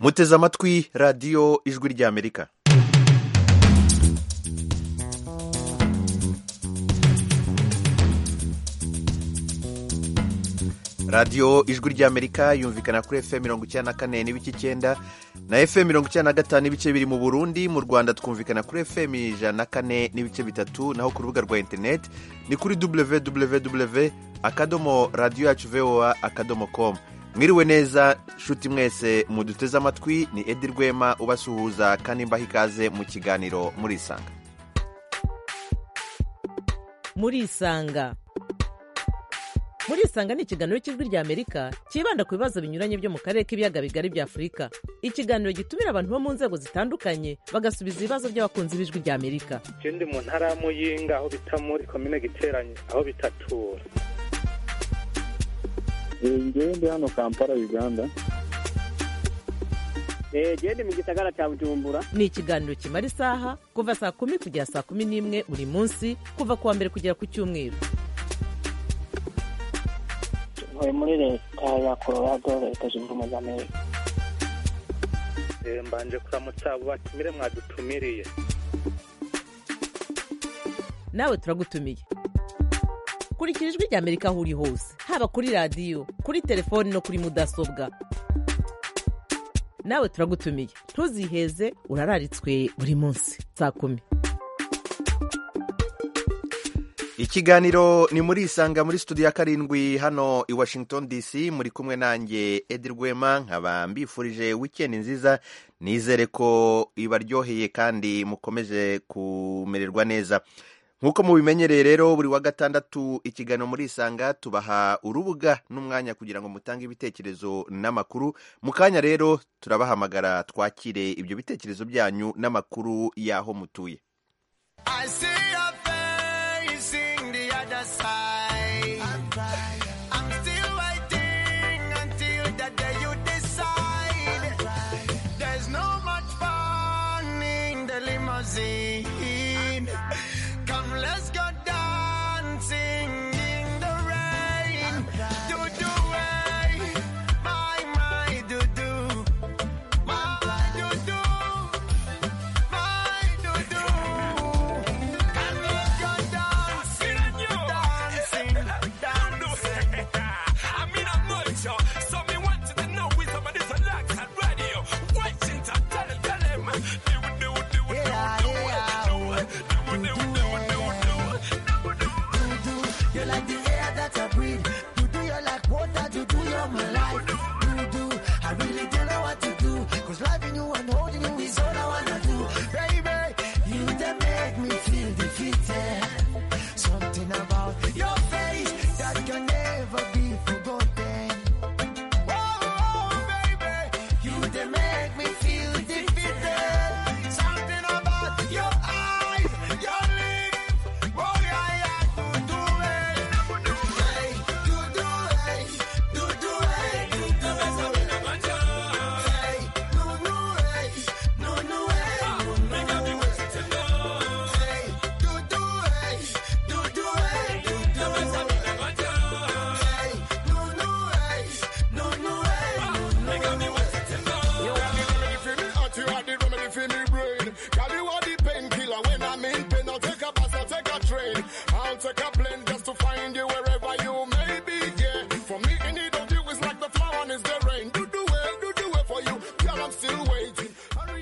muteze amatwi radiyo ijwi ry'amerika radiyo ijwi ry'amerika yumvikana kuri efuperi mirongo icyenda na kane n'ibice icyenda na efuperi mirongo icyenda na gatanu ibice biri mu burundi mu rwanda twumvikana kuri efuperi ijana na kane n'ibice bitatu naho ku rubuga rwa interineti ni kuri www akadomo radiyo yacu voa akadomo komu mwiriwe neza nshuti mwese muduteze amatwi ni edi rwema ubasuhuza kandi mbaha ikaze mu kiganiro murisanga murisanga murisanga ni ikiganiro cy'ijwi ry'amerika cyibanda ku bibazo binyuranye byo mu karere k'ibiyaga bigari bya afurika ikiganiro gitumira abantu bo mu nzego zitandukanye bagasubiza ibibazo by'abakunzi b'ijwi ry'amerika ndi mu ntara ya muyinga aho bita muri komine giteranye aho bitatura ngewe ndi hano kampala uganda ngewe ndi mu gisagara cya bujumbura ni ikiganiro kimara isaha kuva saa kumi kugera saa kumi n'imwe buri munsi kuva ku wa mbere kugera ku cyumweru ntuye muri leta ya colorado leta zunze ubumwe za amerika mbanje kuramutsa abo batumire mwadutumiriye nawe turagutumiye kurikira ijwi ry'amerika aho uri hose haba kuri radiyo kuri telefoni no kuri mudasobwa nawe turagutumiye ntuziheze urararitswe buri munsi saa kumi ikiganiro ni muri isanga muri studio ya karindwi hano i washington dc muri kumwe nanjye edi rwema nkaba mbifurije wikendi nziza nizere ko ibaryoheye kandi mukomeje kumererwa neza nk'uko mubimenyereye rero buri wa gatandatu ikiganiro muri isanga tubaha urubuga n'umwanya kugira ngo mutange ibitekerezo n'amakuru mu kanya rero turabahamagara twakire ibyo bitekerezo byanyu n'amakuru y'aho mutuye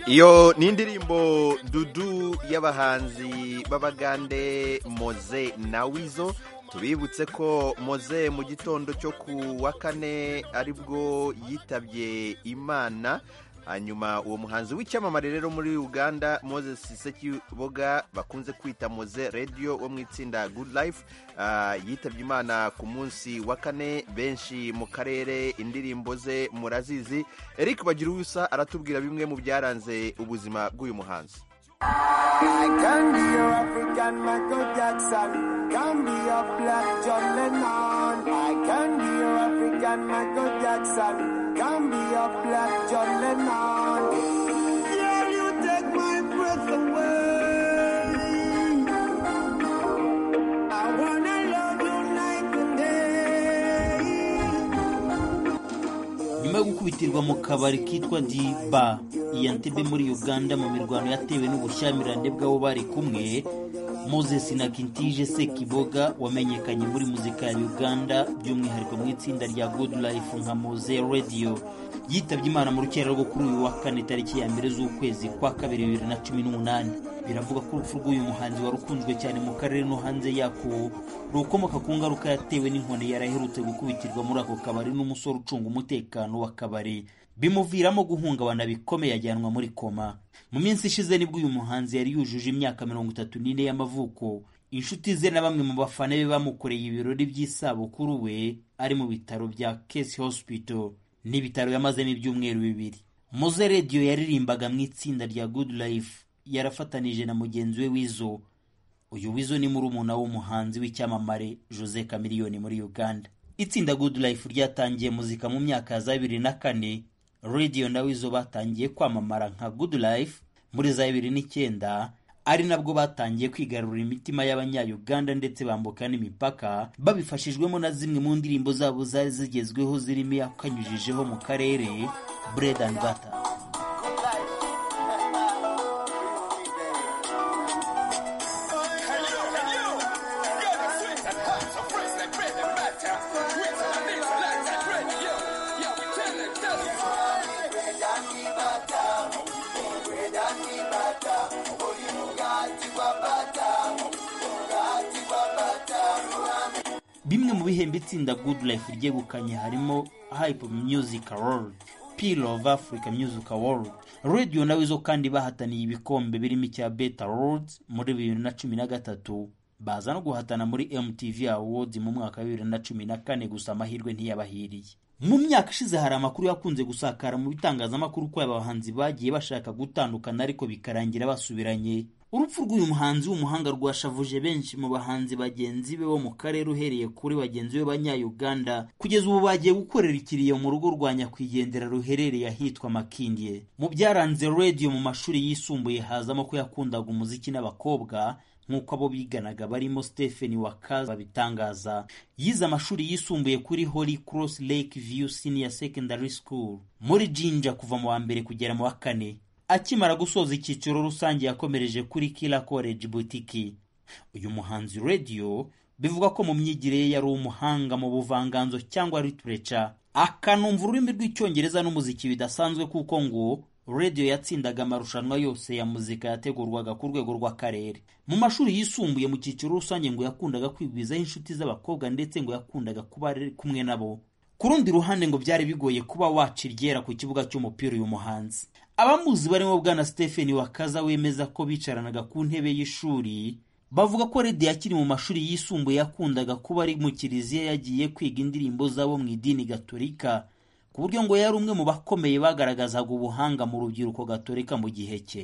iyo ni indirimbo dudu y'abahanzi b'abagande moze na wizo tubibutse ko moze mu gitondo cyo ku wa kane aribwo yitabye imana hanyuma uwo muhanzi w'icyamamare rero muri uganda moses sekiboga bakunze kwita moze radiyo wo mu itsinda good life yitabye imana ku munsi wa kane benshi mu karere indirimbo ze murazizi eric bagira ubusa aratubwira bimwe mu byaranze ubuzima bw'uyu muhanzi can be a black John Lennon. Yeah, you take my breath away. I wanna love you night and day. We nyuma yo gukubitirwa mu kabari kitwa diba iyantebe muri uganda mu mirwano yatewe n'ubushyamirane bw'abo bari kumwe moses na kintije sekiboga wamenyekanye muri muzika ya uganda by'umwihariko mu itsinda rya good life nka moze radio yitabye imana mu rukera rwo kuri uyu wa kane tariki ya mbere z'ukwezi kwa kabiri bibiri na cumi n'umunani biravuga ko urupfu rw'uyu muhanzi wari ukunzwe cyane mu karere no hanze yako rukomoka ku ngaruka yatewe n'inkoni yari aherutse gukubitirwa muri ako kabari n'umusore ucunga umutekano w'akabari bimuviramo guhungabana bikomeye ajyanwa muri koma mu minsi ishize nibwo uyu muhanzi yari yujuje imyaka mirongo itatu n'ine y'amavuko inshuti ze na bamwe mu bafana be bamukoreye ibirori by'isabukuru we ari mu bitaro bya Case Hospital n'ibitaro yamazemo ibyumweru bibiri muze radiyo yaririmbaga mu itsinda rya good life yarafatanije na mugenzi we wizo uyu wizo ni murumuna w'umuhanzi w'icyamamare jose kamiliyoni muri uganda itsinda good life ryatangiye muzika mu myaka ya za bibiri na kane radiyo na wizo batangiye kwamamara nka good life muri za bibiri n'icyenda ari nabwo batangiye kwigarurira imitima y'abanyayuganda ndetse bambuka n'imipaka babifashijwemo na zimwe mu ndirimbo zabo zari zigezweho zirimo iyakanyujijeho mu karere bread and butter bimwe mu bihembo itsinda good life ryegukanye harimo hype music award peel of africa music award radio nawe zo kandi bahataniye ibikombe birimo icya beta awards muri bibiri na cumi na gatatu baza no guhatana muri mtv awards mu mwaka wa bibiri na cumi na kane gusa amahirwe ntiyabahiriye mu myaka ishize hari amakuru yakunze gusakara mu bitangazamakuru ko aba bahanzi bagiye bashaka gutandukana ariko bikarangira basubiranye urupfu rw'uyu muhanzi w'umuhanga rwashavuje benshi mu bahanzi bagenzi be bo mu karere uhereye kuri bagenzi be b'abanyayuganda kugeza ubu bagiye gukorera ikiriyo mu rugo rwa nyakwigendera ruherereye ahitwa makindye mu byaranze radiyo mu mashuri yisumbuye hazamo ko yakundaga umuziki n'abakobwa nk'uko abo biganaga barimo Stephen Wakaza babitangaza yize amashuri yisumbuye kuri Holy Cross Lake View Senior Secondary School muri Jinja kuva mu wa mbere kugera mu wa kane akimara gusoza icyiciro rusange yakomereje kuri Kila College Boutique uyu muhanzi radio bivugwa ko mu myigire ye yari umuhanga mu buvanganzo cyangwa literature akanumva ururimi rw'icyongereza n'umuziki bidasanzwe kuko ngo radio yatsindaga amarushanwa yose ya muzika yategurwaga ku rwego rw'akarere mu mashuri yisumbuye mu cyiciro rusange ngo yakundaga kwigwizaho inshuti z'abakobwa ndetse ngo yakundaga kuba ari kumwe nabo ku rundi ruhande ngo byari bigoye kuba waca iryera ku kibuga cy'umupira uyu muhanzi abamuzi barimo bwana stephen wakaza wemeza ko bicaranaga ku ntebe y'ishuri bavuga ko rediyo akiri mu mashuri yisumbuye yakundaga kuba ari mu kiliziya yagiye kwiga indirimbo zabo mu idini gatolika ku buryo ngo yari umwe mu bakomeye bagaragazaga ubuhanga mu rubyiruko gatolika mu gihe cye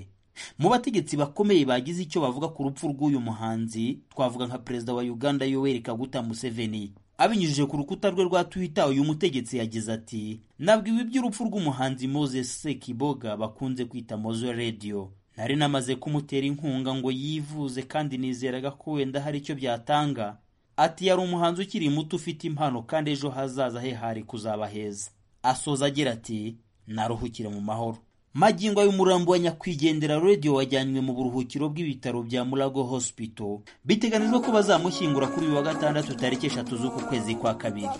mu bategetsi bakomeye bagize icyo bavuga ku rupfu rw'uyu muhanzi twavuga nka perezida wa uganda yoweri kaguta museveni abinyujije ku rukuta rwe rwa twitter uyu mutegetsi yagize ati nabwiwe iby'urupfu rw'umuhanzi moses sekiboga bakunze kwita mozo radio nari namaze kumutera inkunga ngo yivuze kandi nizeraga ko wenda hari icyo byatanga ati yari umuhanzi ukiri muto ufite impano kandi ejo hazaza he hari kuzaba heza asoza agira ati naruhukire mu mahoro magingo y'umurambo wa nyakwigendera radio wajyanywe mu buruhukiro bw'ibitaro bya murago hospital biteganijwe ko bazamushyingura kuri uyu wa gatandatu tariki eshatu z'uku kwezi kwa kabiri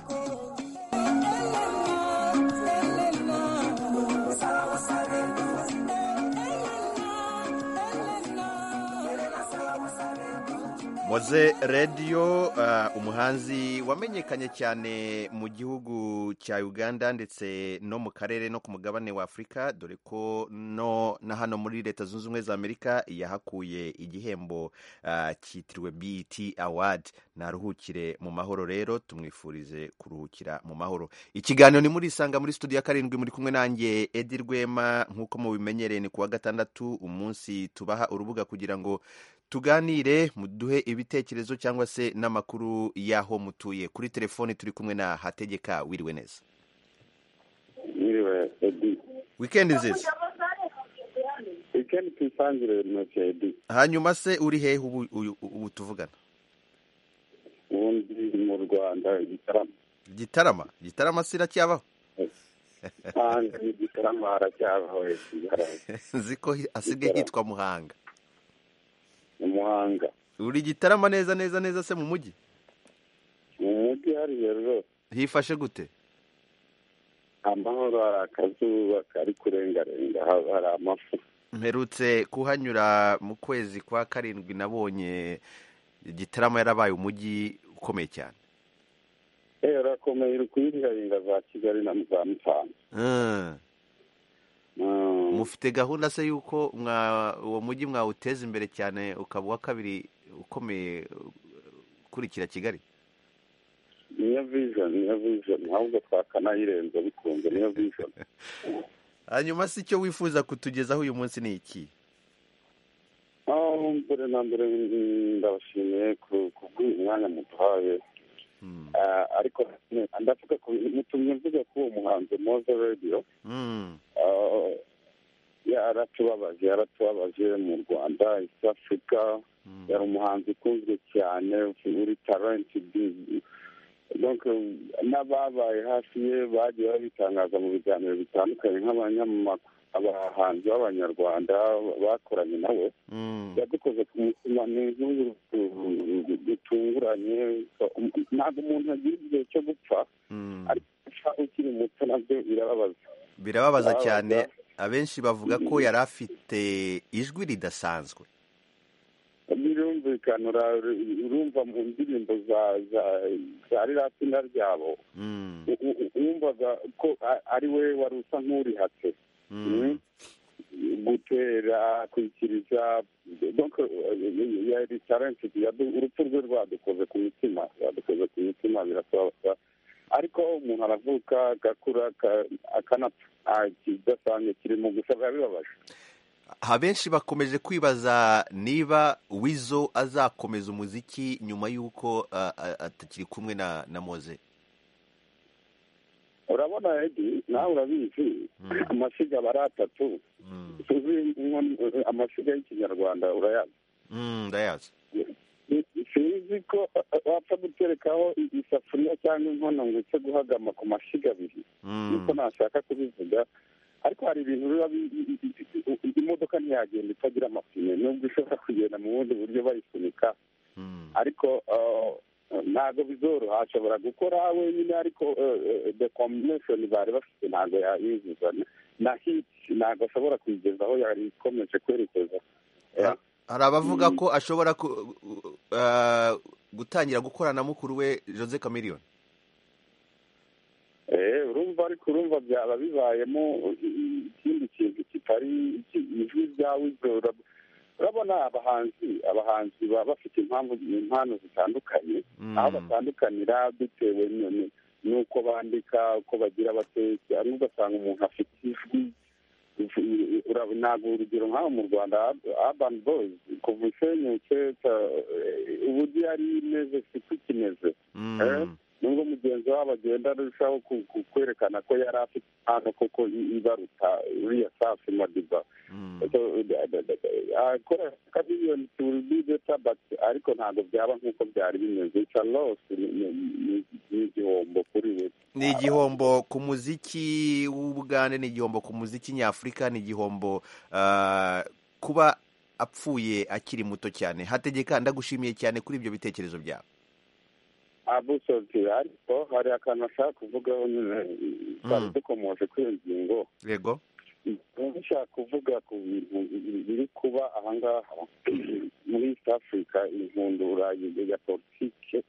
moze radiyo umuhanzi wamenyekanye cyane mu gihugu cya uganda ndetse no mu karere no ku mugabane wa afurika dore ko no na hano muri leta zunze ubumwe za amerika yahakuye igihembo ah, cyitiriwe biti awadi naruhukire mu mahoro rero tumwifurize kuruhukira mu mahoro ikiganiro ni muri isanga muri studio ya karindwi muri kumwe nanjye edi rwema nk'uko mubimenyereye ni ku wa gatandatu umunsi tubaha urubuga kugira ngo tuganire muduhe ibitekerezo cyangwa se n'amakuru y'aho mutuye kuri telefoni turi kumwe na hategeka wiriwe neza Yiriwe Edi. wikendi nziza Weekend tuyisangire ntoki Edi. hanyuma se uri hehe ubu, uyu- ubu tuvugana Ubundi mu Rwanda igitaramo. gitarama gitarama siracyabaho hanze y'igitaramo haracyabahoye kigaraye nzi ko hi- asigaye hitwa muhanga umuhanga uri igitarama neza neza neza se mu mujyi mu mujyi hariya rwose hifashe gute amahoro hari akazuba kari kurengarenga haba hari amafu mperutse kuhanyura mu kwezi kwa karindwi nabonye igitarama yarabaye umujyi ukomeye cyane eee urakomeye uri kuyingaringa za kigali na za musanze Mm. Mm. mufite gahunda se y'uko mwa- uwo mujyi mwawuteza imbere cyane ukaba uwa kabiri ukomeye uh, ukurikira kigali niyo vision niyo vision ahubwo twakanayirenza bikunze niyo vision hanyuma se icyo wifuza kutugezaho uyu munsi ni iki aho mbere na mbere mm, ndabashimiye ku- kubw'uyu mwanya muduhaye Mm. Ah, ariko mm, ndavuga ku mutumye mvuga ko uwo muhanzi moze radiyo Mm. yaratubabaje yaratubabaje mu rwanda east africa Mm. yari umuhanzi ukunzwe cyane uri tarenti donc n'ababaye hafi ye bagiye babitangaza mu biganiro bitandukanye nk'abanyamakuru abahanzi b'abanyarwanda bakoranye nawe Mm. yadukoze ku mutima ni inkuru bitunguranye ntabwo umuntu agira igihe cyo gupfa Mm. ariko gupfa ukiri muto nabyo birababaza birababaza Birababaza. cyane abenshi bavuga ko yari afite ijwi ridasanzwe birumvikana ura- urumva mu ndirimbo za- za- za ririya tsinda ryabo Mm. u- u- wumvaga ko a- ari we wari usa nk'urihatse Mm. gutera kwikiriza donc eh, yari talented yadu- urupfu rwe rwadukoze ku mitima rwadukoze ku mitima birasabaza ariko umuntu aravuka agakura aka- akanapfa Ah, ikidasanzwe kirimo gusa biba bibabaje abenshi bakomeje kwibaza niba wizo azakomeza umuziki nyuma y'uko uh, uh, atakiri kumwe na na moze urabona edi nawe urabizi Mm. amasiga aba ari atatu Mm. tuzi inkono- amasiga y'ikinyarwanda urayazi Mm, ndayazi sinzi ko wapfa guterekaho isafuriya cyangwa inkono ngo uce guhagama ku mashyiga abiri Mm. niko nashaka kubivuga ariko hari ibintu biba bi- i- i- i- imodoka ntiyagenda itagira amapine nubwo ishobora kugenda mu bundi buryo bayisunika Mm. ariko eh, ntabwo bizoroha ashobora gukora wenyine ariko eh, eh, the combination bari bafite ntabwo yayuzuza na hiti ntabwo ashobora kuyigezaho yari ikomeje kwerekeza Ah. hari abavuga Mm. ko ashobora ku, uh, gutangira gukorana na mukuru we jose cameriyoni Eh, urumva ariko urumva byaba bibayemo i- ikindi kintu kitari iki- ijwi rya wizo urab- urabona abahanzi abahanzi baba bafite impamvu impano zitandukanye Mm. aho batandukanira bitewe n- n- n'uko bandika uko bagira batetse ariko ugasanga umuntu afite ijwi ijwi- ura- ntabwo urugero nk'aho mu rwanda Ab- urban boys kuva isenyutse ta- eh, uburyo yari imeze siko ikimeze Mm. Eh, nubwo mugenzi wabo agenda arushaho ku- ku- kwerekana ko yari afite impano koko i- ibaruta uriya safi madiba Mm. So, da- da- da- akora kabiliyoni tubideta but ariko ntabwo byaba nk'uko byari bimeze ica losi n'igihombo kuri we ni igihombo ku muziki w'ubugande ni igihombo ku muziki nyafurika ni igihombo ah, kuba apfuye akiri muto cyane hategeka ndagushimiye cyane kuri ibyo bitekerezo byawe abusoti ariko hari akantu ashaka kuvugaho nyine twari Mm. dukomoje kuri iyo ngingo yego Ubu nshaka kuvuga ku bintu biri kuba ahangaha muri east africa inkundura ya politike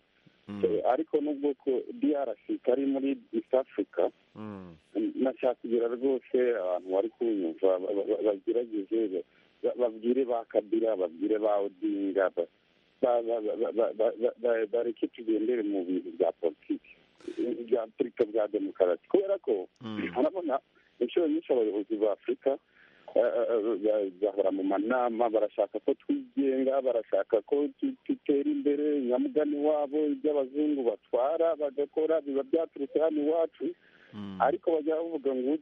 Mm, Eh, ariko nubwo ko drc kari muri east africa mm, nashaka kugira rwose abantu bari kunyumva ba- ba- ba- bagerageze ba- ba- babwire ba kabira babwire ba odinga ba- ba- ba- ba- ba- ba- ba- ba- bareke tugendere mu bintu bya politiki bya afurika bya demokarasi kubera ko mm, urabona inshuro nyinshi abayobozi ba afurika eh, eh, eh, bahora mu manama barashaka ko twigenga barashaka ko tu- dutera imbere nyamugani wabo ibyo abazungu batwara bagakora biba byaturutse hano iwacu mm, ariko bajya bavuga ngo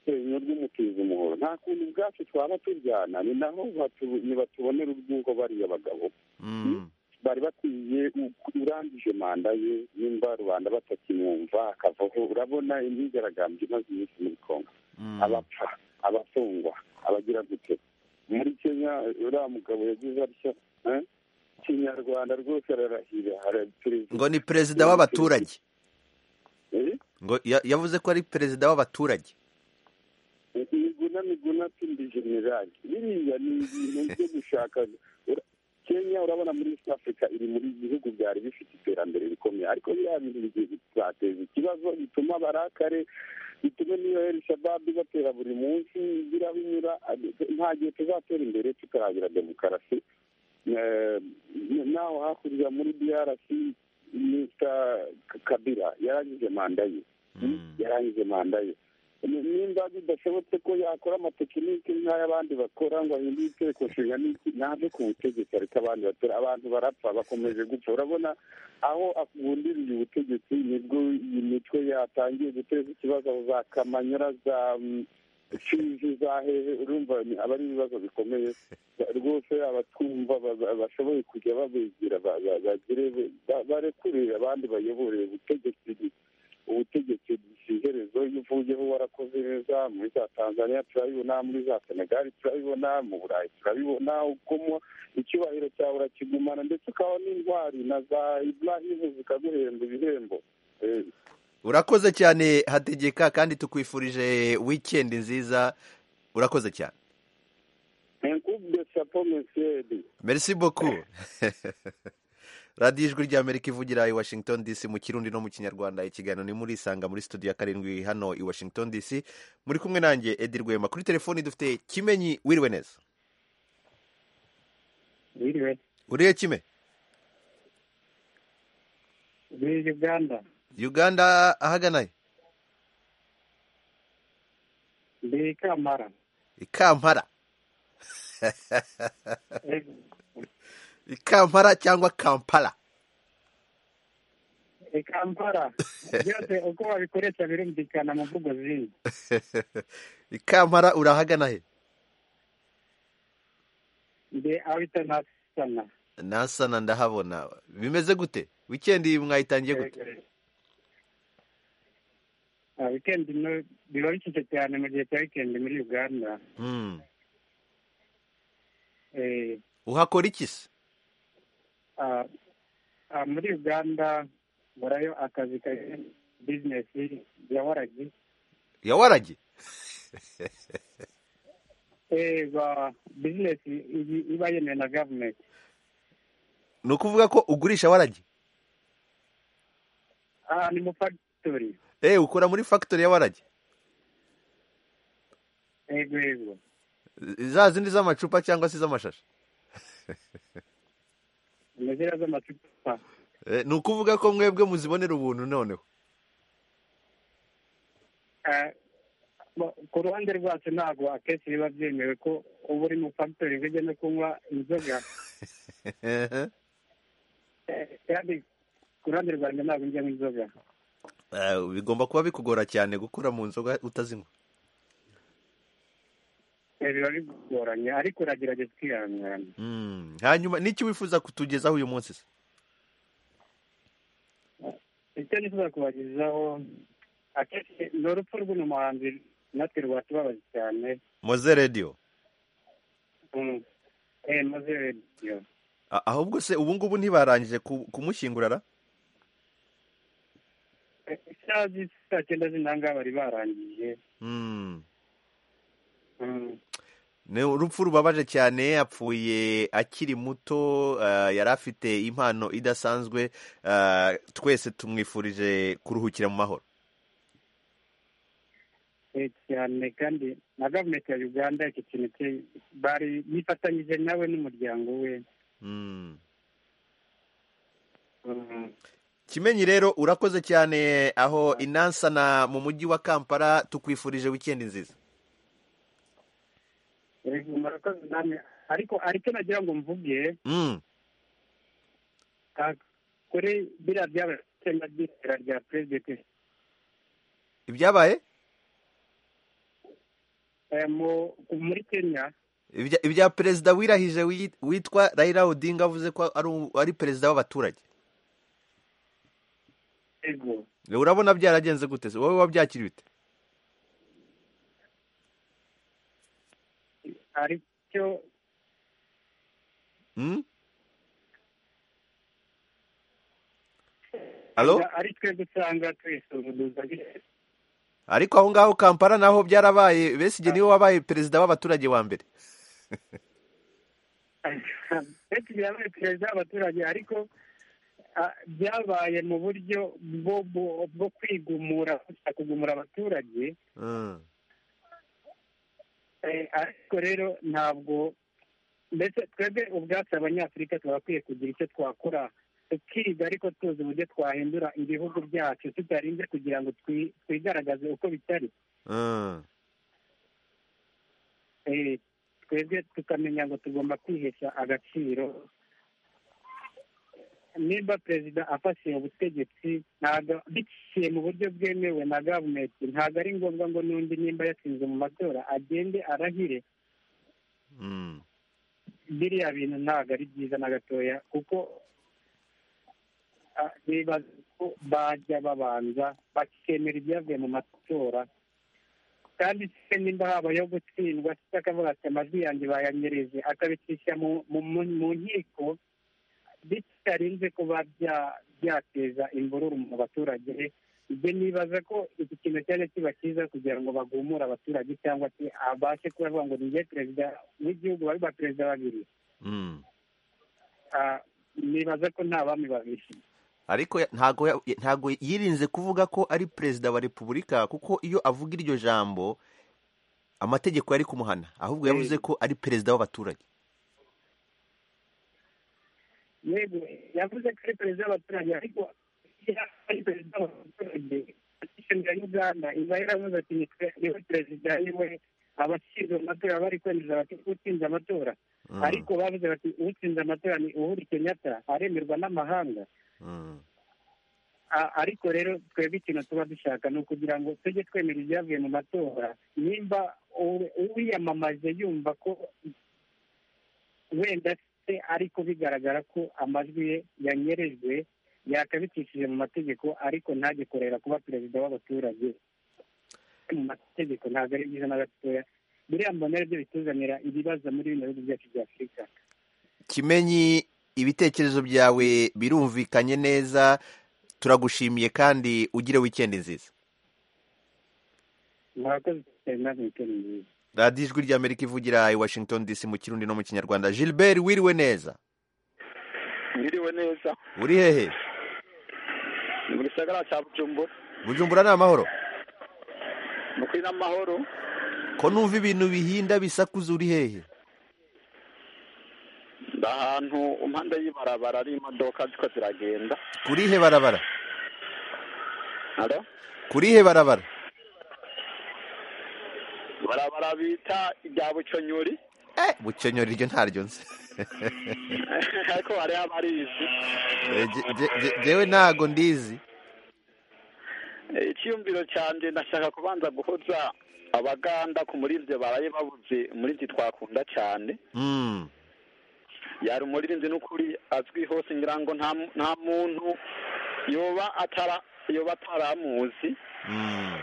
urwenya rw'umutiza umuhoro nta kuntu ubwacu twaba turyana ni naho batu- nibatubonera ubwuko bariya bagabo mm, bari bakwiye urangije manda ye nimba rubanda batakimwumva akavaho urabona imyigaragambyo imaze iminsi muri kongo abapfa abafungwa abagira gute muri kenya uriya mugabo yagize atya eh? kinyarwanda rwose ararahira araperezida ngo ni perezida w'abaturage Eh? ngo ya- yavuze ko ari perezida w'abaturage miguna miguna pindi generali biriya ni ibintu byo gushaka Ura- kenya urabona muri east africa iri muri bihugu byari bifite iterambere rikomeye ariko biriya bintu bigiye bizateza ikibazo bituma barakare bituma n'iyo elishababu batera buri munsi birabinyura nta gihe tuzatera imbere tutaragira demokarasi Eh, naho hakurya muri drc mr kabira yarangije manda ye yarangije manda ye Ni- nimba bidashobotse ko yakora amatekinike nk'ay'abandi bakora ngo ahindure itegeko nshinga n'iki ntabyo ku butegetsi ariko abandi batora abantu barapfa bakomeje gupfa urabona aho agundiriye ubutegetsi nibwo iyi mitwe yatangiye guteza ikibazo za kamanyura za mm, fizi za hehe urumva ni- aba ari ibibazo bikomeye Ba- rwose abatwumva ba- ba- bashoboye kujya babegera ba- ba- bagire ba- barekurire abandi bayobore ubutegetsi ubutegetsi bw'iherezo iyo uvuyeho warakoze neza muri za tanzania turabibona muri za senegali turabibona mu burayi turabibona ukomo icyubahiro cyawe urakigumana ndetse ukaba n'intwari na za iburahimu zikaguhemba ibihembo Eh, urakoze cyane hategeka kandi tukwifurije wikendi nziza urakoze cyane un coup de chapeau, monsieur Eddy. merci beaucoup radiyo ijwi ry'amerika ivugira i washington dc mu kirundi no mu kinyarwanda ikiganiro ni muri isanga muri studio ya karindwi hano i washington dc muri kumwe nanjye edi rwema kuri telefoni dufite kimenyi wiriwe neza wiriwe uriye kime muri uganda uganda ahaganaye ndi i kamara i kampala Eh, i kampala cyangwa kampala i kampala byose uko babikoresha birumvikana mu mvugo zindi i kampala urahagana he ndi abitanasana nasana ndahabona bimeze gute wikendi mwayitangiye gute wikendi no- biba bishyushye cyane mu gihe cya wikendi muri uganda Hmm. Eh, uhakora iki se ah, ah, muri uganda burayo akazi ka bizinesi ya waragi yawarage Eh, ba bizinesi iba- iba yemewe na gavumenti ni ukuvuga ko ugurisha warage Ah, ni mu fagitori eh ukora muri factory ya warage yego yego za zindi z'amacupa cyangwa se iz'amashashi imizira z'amacupa Eh, ni ukuvuga ko mwebwe muzibonera ubuntu noneho Eh, bo- ku ruhande rwacu ntabwo akenshi biba byemewe ko uba uri mu fagitori ngo ujye no kunywa inzoga Eh, Eh, kandi ku ruhande rwanjye ntabwo njyamo inzoga eh, bigomba kuba bikugora cyane gukura mu nzoga utazinywa Eh, biba bigoranye ariko uragerageza ukihangana Hmm. hanyuma n'iki wifuza kutugezaho uyu munsi se icyo nifuza kubagezaho akenshi ni urupfu rw'uno muhanzi natwe rwatubabaje cyane moze radio Mm. Eh, maze radiyo A- ahubwo se ubu ngubu ntibarangije ku- kumushyingura ra isaha z'i- saa cyenda z'intanga bari barangije Hmm. Mm. ni urupfu rubabaje cyane apfuye akiri muto eh, yari afite impano idasanzwe eh, twese tumwifurije kuruhukira mu mahoro Eh, cyane kandi na gavumenti ya uganda iki kintu cye- bari bifatanyije nawe n'umuryango we Mm. Mm. kimenyi rero urakoze cyane aho inansana mu mujyi wa kampala tukwifurije wikendi nziza Eh, murakoze namwe ariko aricyo nagira ngo mvuge Mm. ah, kuri biriya byabaye ku itsinda ry'itera rya perezida ibyabaye Eh, mu- muri kenya Ibya- ibya perezida wirahije wi- witwa Raila Odinga avuze ko ari u- ari perezida w'abaturage yego urabona byaragenze gute se wowe wabyakiriye ute aricyo Hmm? Alo? ari twe dusanga twisuzuguza ariko aho ngaho kampala naho byarabaye besigye niwe wabaye perezida w'abaturage wa mbere benshi birabaye perezida w'abaturage ariko ah, byabaye mu buryo bwo- bwo bwo kwigumura gusa kugumura abaturage Hmm. Eh, ariko rero ntabwo mbese twebwe ubwacu abanyafurika twagakwiye kugira icyo twakora tukiga ariko tuzi uburyo twahindura ibihugu byacu tutarinze kugira ngo twi- twigaragaze uko bitari Hmm. Eh, twebwe tukamenya ngo tugomba kwihesha agaciro niba perezida afashe ubutegetsi ntabwo biciye mu buryo bwemewe na gavumenti ntabwo ari ngombwa ngo n'undi nimba yatsinze mu matora agende arahire Hmm. biriya bintu ntabwo ari byiza na gatoya kuko ah, bibaza ko bajya babanza bakemera ibyavuye mu matora kandi se nimba habayeho gutsindwa se akavuga ati amajwi yanjye bayanyereze akabicisha mu mu- mu- mu nkiko bitarinze kuba bya- byateza imvururu mu baturage ibyo nibaza ko iki kintu cyajya kiba cyiza kugira ngo bagumure abaturage cyangwa se abashe kubavuga ngo ninjye perezida w'igihugu bari ba perezida babiri Hmm. Ah, nibaza ko nta bami babiri ariko ya- ntago ya- ntago yirinze kuvuga ko ari perezida wa repubulika kuko iyo avuga iryo jambo amategeko yari kumuhana ahubwo yavuze ko ari perezida w'abaturage yego yavuze ko ari perezida w'abaturage ariko iyo ari perezida w'abaturage ishyamba ya uganda iba yaravuze ati ni pe- niwe perezida niwe abashinzwe amatora bari kwemeza bati utsinze amatora Hmm. ariko bavuze bati utsinze amatora ni uhuru kenyatta aremerwa n'amahanga Hmm. A- ariko rero twebwe ikintu tuba dushaka ni ukugira ngo tujye twemera ibyavuye mu matora nimba uwe- uwiyamamaje yumva ko wenda se ariko bigaragara ko amajwi ye yanyerejwe yakabicishije mu mategeko ariko ntajye kurera kuba perezida w'abaturage mu mategeko ntabwo ari byiza na gatoya biriya mbona ari byo bituzanira ibibazo muri bino bihugu byacu bya afurika kimenyi ibitekerezo byawe birumvikanye neza turagushimiye kandi ugire wikendi nziza murakoze cyane namwe mukora neza radiyo ijwi ry'amerika ivugira i washington dc mu kirundi no mu kinyarwanda gilbert wiriwe neza Mwiriwe neza uri hehe ni mu gisagara cya bujumbura bujumbura ni amahoro ni ukuri n'amahoro ko numva ibintu bihinda bisakuza uri hehe ndi ahantu impande y'ibarabara ari imodoka ziko ziragenda kuri he barabara Alo? kuri he barabara barabara bita irya buconyuri eh bukenyori iryo ntaryo nzi ariko hariho abarizi Eh, je- je- je- jewe ntago ndizi Eh, icyiyumviro cyanjye ndashaka kubanza guhoza abaganda ku muririmbyi baraye babuze umuririmbyi twakunda cyane Mm, yari umuririmbyi n'ukuri azwi hose ngira ngo nta mu- nta muntu yoba atara yoba ataramuzi mm,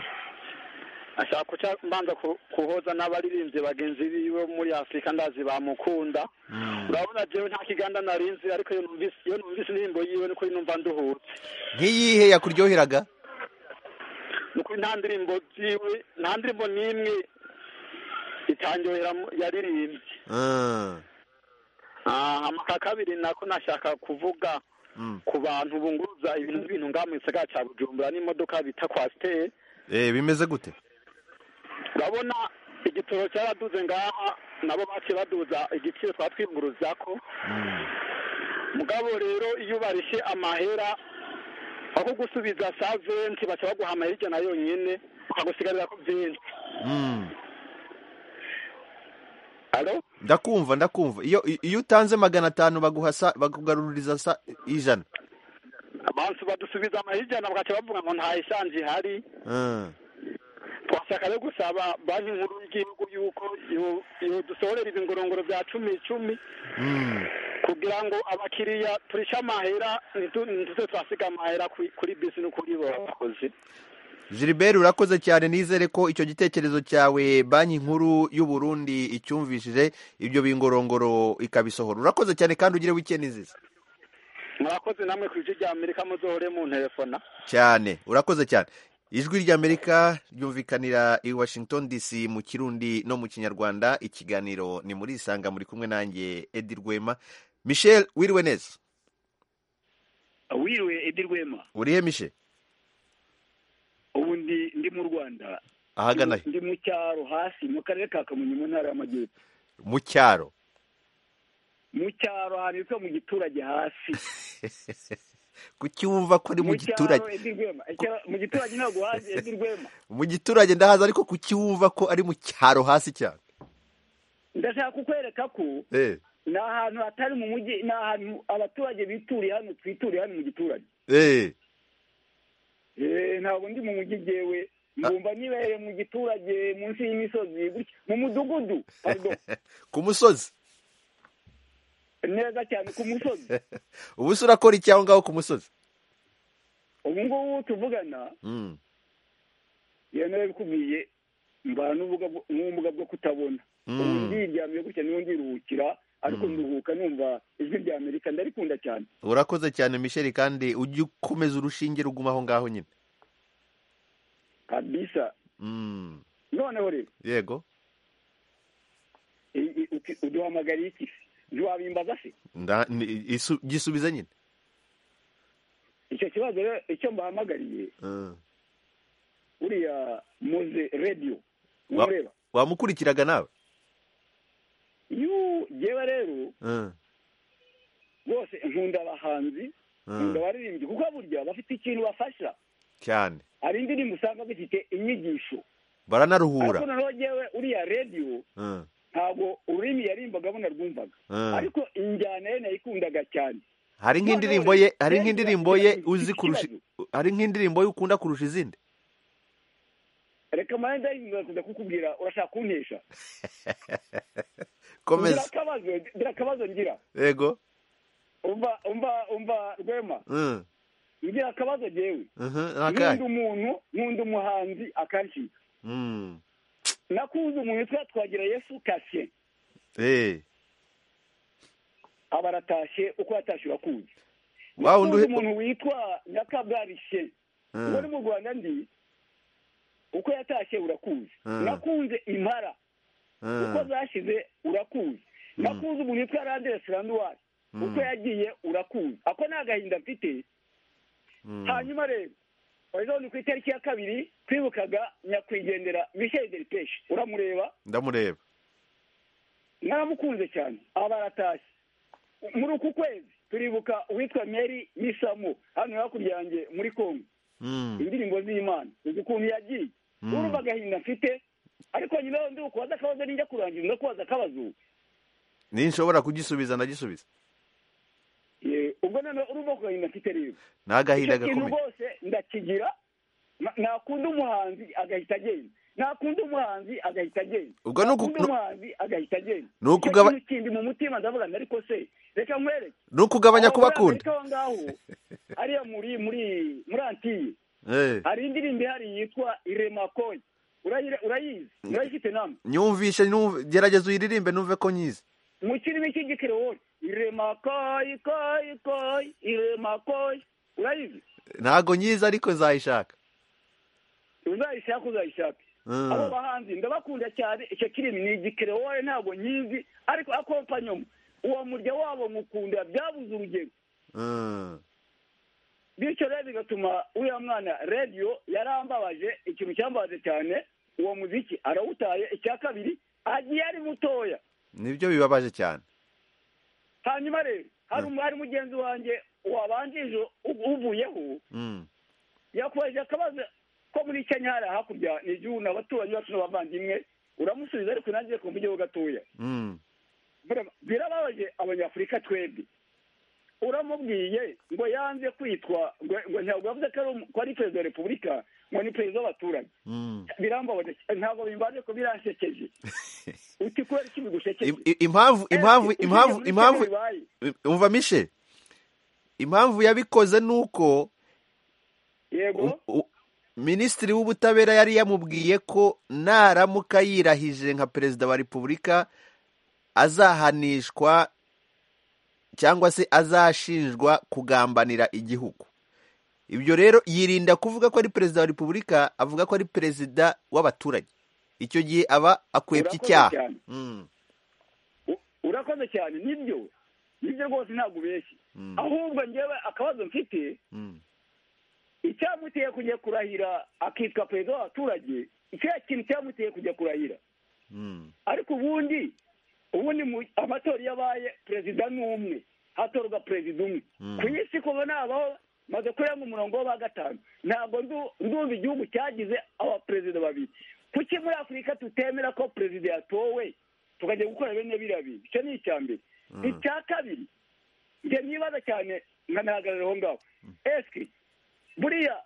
ashaka kuca mbanza ku- kuhoza n'abaririmbyi bagenzi biwe bo muri afurika ndazi bamukunda mm. urabona jewe nta kiganda narinzi ariko iyo numvise iyo numvise indirimbo yiwe niko numva nduhutse nkiyihe yakuryoheraga nuko nta ndirimbo ziwe nta ndirimbo n'imwe itanyohera mu- yaririmbye Mm, Ah, amaka kabiri nako nashaka kuvuga mm. ku bantu bunguruza ibintu n'ibintu ngaha mu gisagara cya bujumbura n'imodoka bita kwasiteri eh bimeze gute urabona igitoro cyaraduze ngaha nabo baciye baduza igiciro twatwiyunguruza ko Mm, mugabo rero iyo ubarishye amahera aho gusubiza sa venti baca baguha amahera ijana yonyine ukagusigarira ku byinshi mm. alo ndakumva ndakumva iyo i- iyo utanze magana atanu baguha sa- bakugaruririza sa ijana abantu badusubiza amahera ijana bagaca bavuga ngo nta eshanje ihari Mm, twashaka no gusaba banki nkuru y'igihugu yuko yo- yodusorera izi ngorongoro bya cumi icumi kugira ngo abakiriya turishe amahera ntitu- ntituze turasiga amahera kuri- kuri bisi no kuri bakozi Gilbert urakoze cyane nizere ko icyo gitekerezo cyawe banki nkuru y'u Burundi icyumvishije ibyo bingorongoro ikabisohora urakoze cyane kandi ugire weekend nziza murakoze namwe ku bice bya amerika muzohore mu ntelefona cyane urakoze cyane ijwi ry'amerika ryumvikanira i washington dc mu kirundi no mu kinyarwanda ikiganiro ni muri isanga muri kumwe nanjye edi rwema michel wiriwe neza wiriwe edi rwema urihe mishe ubu ndi ndi mu rwanda ahagana he? ndi mu cyaro hasi mu karere ka kamonyi mu ntara y'amajyepfo mu cyaro mu cyaro ahantu hitwa mu giturage hasi kuki wumva ko ari mu giturage cyaro edi rwema Icyaro- mu giturage ntabwo hazi edi rwema mu giturage ndahaza ariko kuki wumva ko ari mu cyaro hasi cyane ndashaka kukwereka ko eh ni ahantu hatari mu mujyi ni ahantu abaturage bituriye hano twituriye hano mu giturage eh Eh, ntabwo ndi mu mujyi jewe mbumva nibereye mu giturage munsi y'imisozi gutya mu mudugudu pardon ku musozi neza cyane ku musozi ubu se urakora iki aho ngaho ku musozi ubu ngubu tuvugana Mm. yena yabikumiye mbana n'ubumuga bwo- n'ubumuga bwo kutabona Mm. ubu ndiryamiye gutya niho ndiruhukira ariko nduhuka numva ijwi rya amerika ndarikunda cyane urakoze cyane misheli kandi ujye ukomeza urushinge ruguma aho ngaho nyine kabisa Mm. noneho rero yego i- i- uti- uduhamagariye iki ntiwabimbaza se nda ni- isu- gisubize nyine icyo kibazo rero icyo mbahamagariye Mm. uriya muze radiyo Wa- mureba wamukurikiraga nawe yu yewe rero Mm. bose nkunda abahanzi nkunda Mm. abaririmbyi kuko burya bafite ikintu bafasha cyane hari indirimbo usanga zifite inyigisho baranaruhura ariko noneho yewe uriya radiyo Mm. ntabwo ururimi yarimbagamo narwumvaga Mm. ariko injyana ye nayikundaga cyane hari nk'indirimbo ye hari nk'indirimbo ye uzi kurusha hari nk'indirimbo ye ukunda kurusha izindi reka manje ndayingakuza kukubwira urashaka kuntesha komeza akabazo ngira akabazo ngira yego umva umva umva rwema Mm. ngira akabazo jewe Mhm, nkunda nakahe umuntu nkunda umuhanzi akanshiga Mm. nakunze umuntu yitwa twagira yesu kasye eh aba aratashe uko yatashe urakuzi Wa wundi nakunze uhe- umuntu witwa nyakabwarishe Mm. uwo ni mu rwanda ndi uko yatashe urakuzi Mm. nakunze impara uko Mm. zashize urakuzi nakuzi umuntu witwa randere siranduwari uko yagiye urakuzi ako ni agahinda mfite Mm. hanyuma rero wari ni ku itariki ya kabiri twibukaga nyakwigendera misheli deripeshi uramureba ndamureba naramukunze cyane aba aratashye muri uku kwezi turibuka uwitwa meri misamu hano hakurya yanjye muri kongo Mm. indirimbo z'imana uzi ukuntu yagiye Mm. urumva agahinda mfite ariko nyuma yo ndikubaza akabazo ninjya kurangiza ndakubaza akabazo ninshobora kugisubiza ndagisubiza Ye, ubwo noneho urumva ku gahinda mfite rero ni agahinda icyo kintu gakomeye rwose ndakigira na- nakunda umuhanzi agahita agenda nakunda umuhanzi agahita agenda Ubwo ni uku- nakunda umuhanzi agahita agenda ni uku Icyo ugaba- kintu kindi mu mutima ndavuga nti, ariko se reka nkwereke ni ukugabanya Aba muri kubakunda Amerika aho ngaho ariya muri muri muri antiye Eh, hari indirimbo ihari yitwa iremakoye Urayire- urayizi urayifite namwe nyumvishe numve- gerageza uyiririmbe numve ko nyizi mu kirimi cy'igikerewoyi iremakoye koye koye iremakoye urayizi ntago nyizi ariko nzayishaka uzayishaka uzayishaka Mm. abo bahanzi ndabakunda cyane icyo kirimi ni igikerewoye ntabwo nyizi ariko akompanyomo uwo murya wabo mukunda byabuze urugero Mm. bityo rero bigatuma uriya mwana radiyo yarambabaje ikintu cyambabaje cyane uwo muziki arawutaye icya kabiri agiye ari mutoya nibyo bibabaje cyane hanyuma rero hari umu- hari mugenzi wanjye wabanjije u- uvuyeho Mm. yakubajije akabazo ko muri kenya hari hakurya ni igihugu ni abaturanyi bacu n'abavandimwe uramusubiza ariko nanjye ku buryo gatoya Mm. Bira- birababaje abanyafurika twebwe uramubwiye ngo yanze kwitwa ngo ngo ntabwo yavuze ko ari umu- ko ari perezida wa repubulika ngo ni perezida w'abaturage birambabaje ntabwo bimbaje ko biransekeje uti kubera iki bigushekeje Im- i- impamvu impamvu Eh, impamvu uzi impamvu ibyo bibaye. umva mishe impamvu yabikoze ni uko yego u- u- minisitiri w'ubutabera yari yamubwiye ko naramuka yirahije nka perezida wa repubulika azahanishwa cyangwa se azashinjwa kugambanira igihugu ibyo rero yirinda kuvuga ko ari perezida wa repubulika avuga ko ari perezida w'abaturage icyo gihe aba akwepye Urakoze icyaha cyane. Mm. urakoze cyane nibyo nibyo rwose ntabwo ubeshye ahubwo ngewe akabazo mfite Mm. icyamuteye kujya kurahira akitwa perezida w'abaturage icyo kintu cyamuteye kujya kurahira Mm. ariko ubundi ubundi mu amatora iyo abaye perezida ni umwe hatorwa perezida umwe Mm. ku isi kuba nabaho maze kurenga umurongo wo wa gatanu ntabwo ndu- ndumva igihugu cyagize abaperezida babiri kuki muri afurika tutemera ko perezida yatowe tukajya gukora bene biriya bintu icyo ni icya mbere Mm. icya kabiri njye mwibaza cyane nkanahagarara aho ngaho eske buriya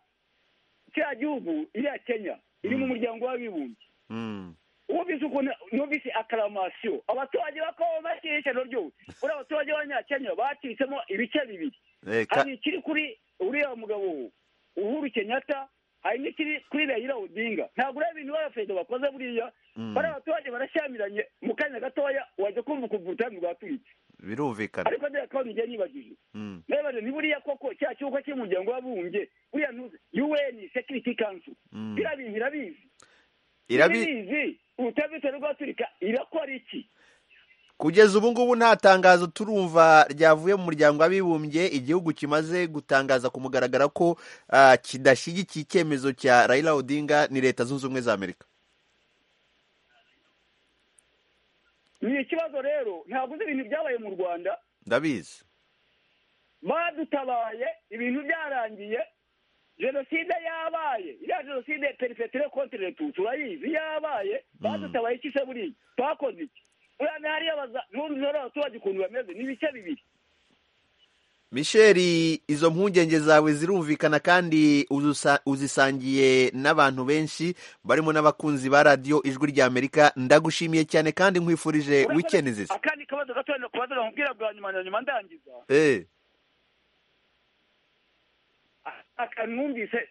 kiriya gihugu iriya kenya iri mu muryango w'abibumbye Mm. wumvise ukuntu numvise akaramasiyo abaturage bakaba bashyira ishyano ryose uriya abaturage b'abanyakenya bacitsemo ibice bibiri Eh, ka- hari ikiri kuri uriya mugabo uhuru kenyatta hari n'ikiri kuri rayira odinga ntabwo uriya bintu baba perezida bakoze buriya Mm. bariya abaturage barashyamiranye mu kanya gatoya wajya kumva ukuntu ubutamu bwaturitse birumvikana ariko ndeba ko nijya nibagije Mm. nibaze ni buriya koko cya cy'uko cy'umuryango w'abumbye buriya ntuzi un security council Mm. biriya bintu irabizi Irabi- irabizi ubutabitse rw'afurika irakora iki kugeza ubu ngubu nta tangazo turumva ryavuye mu muryango w'abibumbye igihugu kimaze gutangaza ku mugaragara ko ah, kidashyigikiye icyemezo cya Raila Odinga ni leta zunze ubumwe za Amerika ni ikibazo rero ntabwo uzi ibintu byabaye mu rwanda ndabizi badutabaye ibintu byarangiye jenoside yabaye iriya jenoside perefeture kontere tutu urayizi yabaye badutabaye iki se buriya twakoze iki uriya ntihariyo baza- n'ubundi nora abaturage ukuntu bameze ni ibice bibiri Michel izo mpungenge zawe zirumvikana kandi uzusa- uzisangiye n'abantu benshi barimo n'abakunzi ba radiyo ijwi ry'Amerika ndagushimiye cyane kandi nkwifurije weekend nziza akandi kabazo gatoya nakubaza nkubwira bwa nyuma na nyuma ndangiza eh aka numvise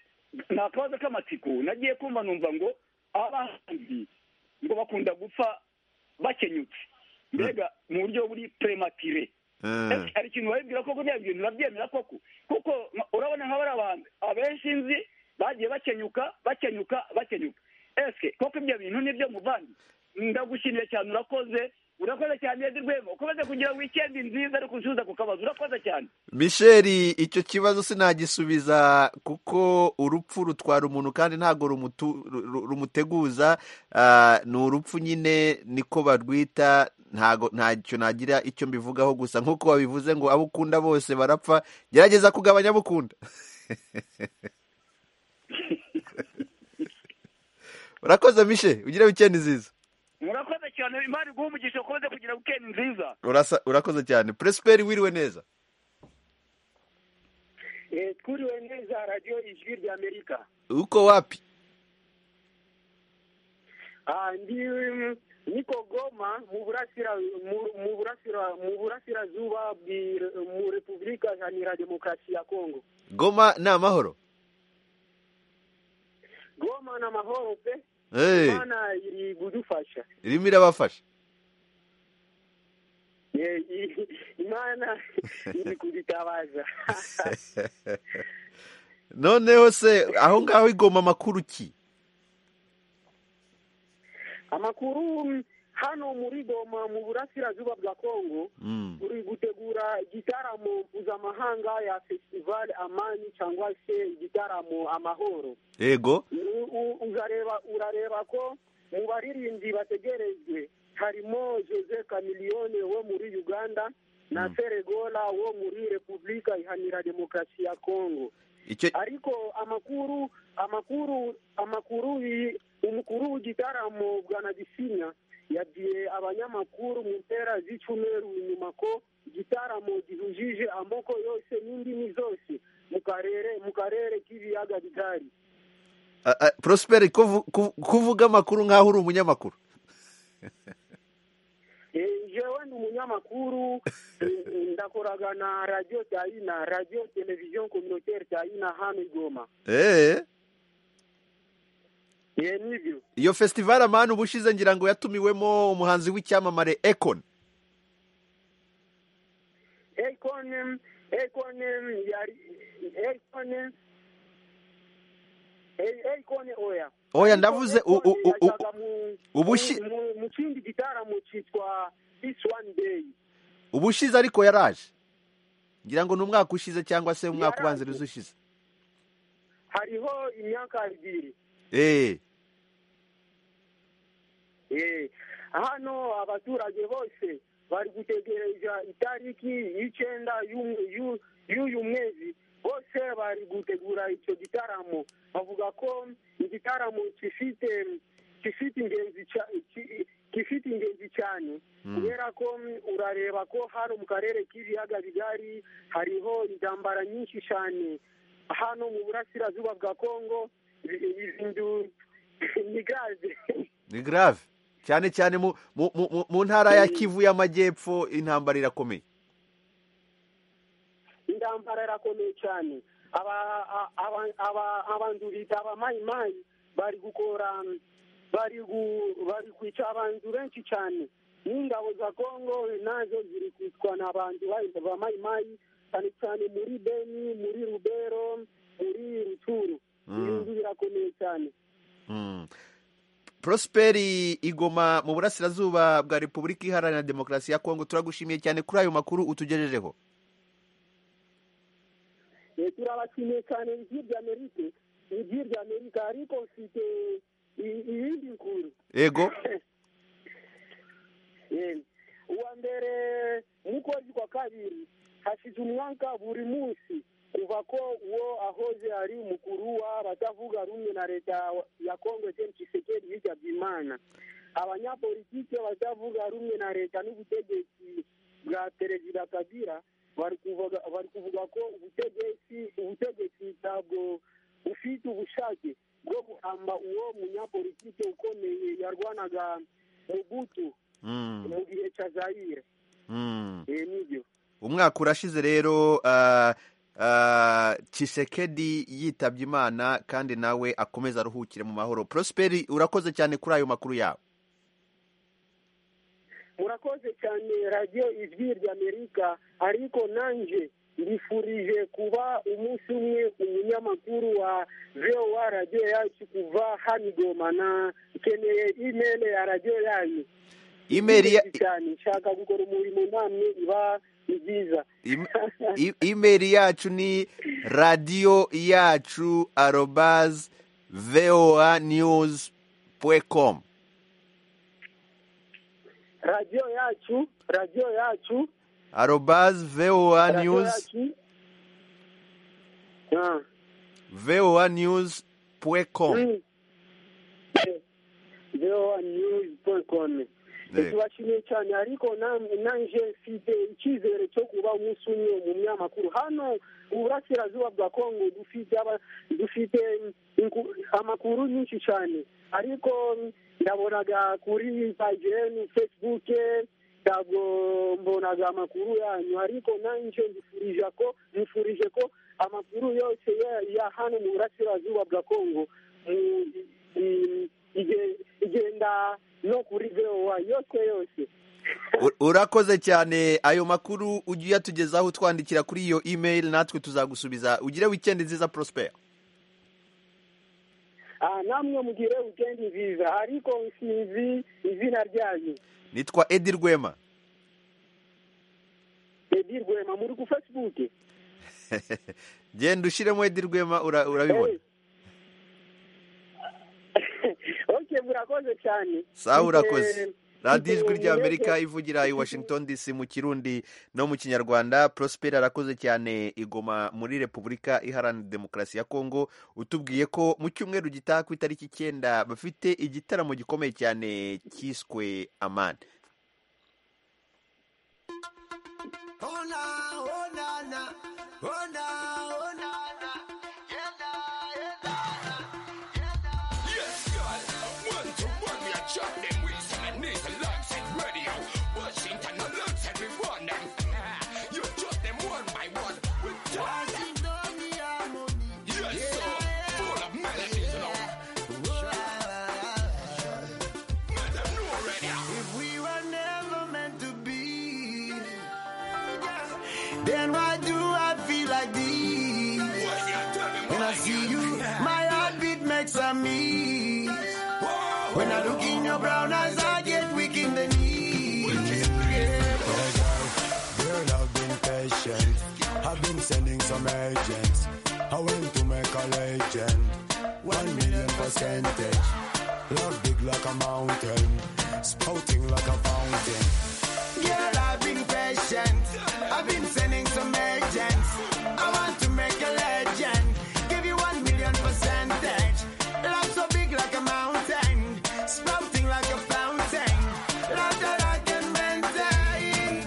ni akabazo k'amatsiko nagiye kumva numva ngo abahanzi ngo bakunda gupfa bakenyutse mbega mu buryo buri prematire eh, hari ikintu babibwira koko bya bintu babyemera koko kuko ma- urabona nka bariya bahanzi abenshi nzi bagiye bakenyuka bakenyuka bakenyuka eske koko ibyo bintu nibyo muvandi ndagushimiye cyane urakoze urakoze cyane Edi rwema ukomeze kugira wikendi nziza ariko usubiza ku kabazo urakoze cyane Michel icyo kibazo sinagisubiza kuko urupfu rutwara umuntu kandi ntabwo rumutu- ru- ru- rumuteguza ah, ni urupfu nyine niko barwita ntago ntacyo nagira icyo mbivugaho gusa nk'uko babivuze ngo abo ukunda bose barapfa gerageza kugabanya abo ukunda urakoze mishe ugire wikendi nziza murakoze cyane imana iguha umugisha ukomeze kugira wikendi nziza Urasa- urakoze cyane presiperi wiriwe neza Eh, twiriwe neza radiyo ijwi rya amerika uko wapi Ah, ndi mm, niko goma mu burasira mu- mu burasira mu burasirazuba bwi- mu repubulika iharanira demokarasi ya kongo goma ni amahoro goma na mahoro pe Eh. imana iri kudufasha irimo irabafasha Eh, i- imana iri kudutabaza noneho se aho ngaho igoma amakuru ki amakuru mm, hano muri goma mu burasirazuba bwa kongo Mm. uri gutegura igitaramo mpuzamahanga ya festival amani cyangwa se igitaramo amahoro yego U- u- uzareba urareba ko mu baririmbyi bategerejwe harimo jose kamiliyone wo muri uganda na feregola wo muri repubulika iharanira demokarasi ya kongo ariko amakuru amakuru amakuru yi- umukuru w'igitaramo bwa nagisinya yabwiye abanyamakuru mu mpera z'icyumweru inyuma ko igitaramo gihujije amoko yose n'indimi zose mu karere mu karere k'ibiyaga bigari prosperi kuvuga amakuru nk'aho uri umunyamakuru jewe ni umunyamakuru ndakoraga na radiyo cyayina radiyo televiziyo kominoteri cyayina hano i goma eee ye nibyo iyo fesitivale amani uba ushize ngira ngo yatumiwemo umuhanzi w'icyamamare ekoni ekoni ekoni yari ekoni ekoni oya oya ndavuze u- u- u- u- ubushi- mu- mu kindi gitaramo cyitwa this one day uba ushize ariko yaraje ngira ngo ni umwaka ushize cyangwa se umwaka ubanziriza ushize hariho imyaka ibiri eee Eh, hano abaturage bose bari gutegereza itariki y'icyenda y'umu- y'u- y'uyu mwezi bose bari gutegura icyo gitaramo bavuga ko igitaramo gifite gifite ingenzi ca- ki- gifite ingenzi cyane kubera ko mm, urareba ko hano mu karere k'ibiyaga bigari hariho intambara nyinshi cyane hano mu burasirazuba bwa kongo ibi- ibintu ni gaze ni grave cyane cyane mu mu mu- mu ntara ya kivu y'amajyepfo intambara irakomeye intambara irakomeye cyane Aba- a- aba- aba- abantu bita abamayimayi bari gukora bari gu- bari kwica abantu benshi cyane n'ingabo za kongo nazo ziri kwicwa n'abantu ba- bamayimayi cyane cyane muri beni muri rubero muri ruturu ibintu birakomeye cyane Mm. prosperi igoma mu burasirazuba bwa repubulika iharanira demokarasi ya kongo turagushimiye cyane kuri ayo makuru utugejejeho Eh, turabashimiye cyane ijwi rya amerika ijwi rya amerika ariko mfite i- ibindi nkuru ego Eh, uwa mbere mu kwezi kwa kabiri hashize umwaka buri munsi kuva ko uwo ahoze ari umukuru w'abatavuga rumwe na leta ya kongo Etienne Tshisekedi yitabye imana abanyapolitike batavuga rumwe na leta n'ubutegetsi bwa perezida kabira bari kuvuga bari kuvuga ko ubutegetsi ubutegetsi ntabwo ufite ubushake bwo guhamba uwo munyapolitike ukomeye yarwanaga mugutu Mm. mu gihe cya zayire Mm. ibi nibyo umwaka urashize rero ah, ah, Tshisekedi yitabye imana kandi nawe akomeza aruhukire mu mahoro prosperi urakoze cyane kuri ayo makuru yawe murakoze cyane radiyo ijwi ry'amerika ariko nanjye mbifurije kuba umunsi umwe umunyamakuru wa voa radiyo yacu kuva hano i goma na ikeneye imeri ya radiyo yanyu Email ya- Ni cyane nshaka gukora umurimo namwe iba ni byiza Im- i- imeri yacu ni radiyo yacu arobaz voa news com radiyo yacu radiyo yacu arobaz voa radiyo news yacu Ah. voa news com voanews.com Yego. tubashimiye cyane ariko nam- nanje mfite icyizere cyo kuba umunsi umwe mu munyamakuru hano uburasirazuba bwa kongo dufite aba- dufite inku- amakuru nyinshi cyane ariko ndabonaga kuri paji yenu facebook ntabwo mbonaga amakuru yanyu ariko nanje mbifurije ko mbifurije ko amakuru yose ya- ya hano mu burasirazuba bwa kongo mu- i- ige- igenda no kuri voa yose yose U- urakoze cyane ayo makuru ujye uyatugezaho utwandikira kuri iyo email natwe tuzagusubiza ugire weekend nziza prosper Ah, namwe mugire weekend nziza ariko sinzi izina ryanyu nitwa edi rwema edi rwema muri ku facebook genda ushyiremo edi rwema ura- urabibona ok murakoze cyane Sawa, urakoze. Mfite- radiyo ijwi ry'amerika ivugira i washington dc mu kirundi no mu kinyarwanda prospera arakoze cyane igoma muri repubulika iharanira demokarasi ya kongo utubwiye ko mu cyumweru gitaha ku itariki icyenda bafite igitaramo gikomeye cyane cyiswe amani Then why do I feel like this? When I see you, my heartbeat makes a miss. When I look in your brown eyes, I get weak in the knees. Girl, I've been patient. I've been sending some agents. I went to make a legend. One million percentage. Love big like a mountain. Spouting like a fountain. Girl, I've been patient. I've been sending some agents. I want to make a legend. Give you one million percentage. Love so big like a mountain. Sprouting like a fountain. Love that I can maintain.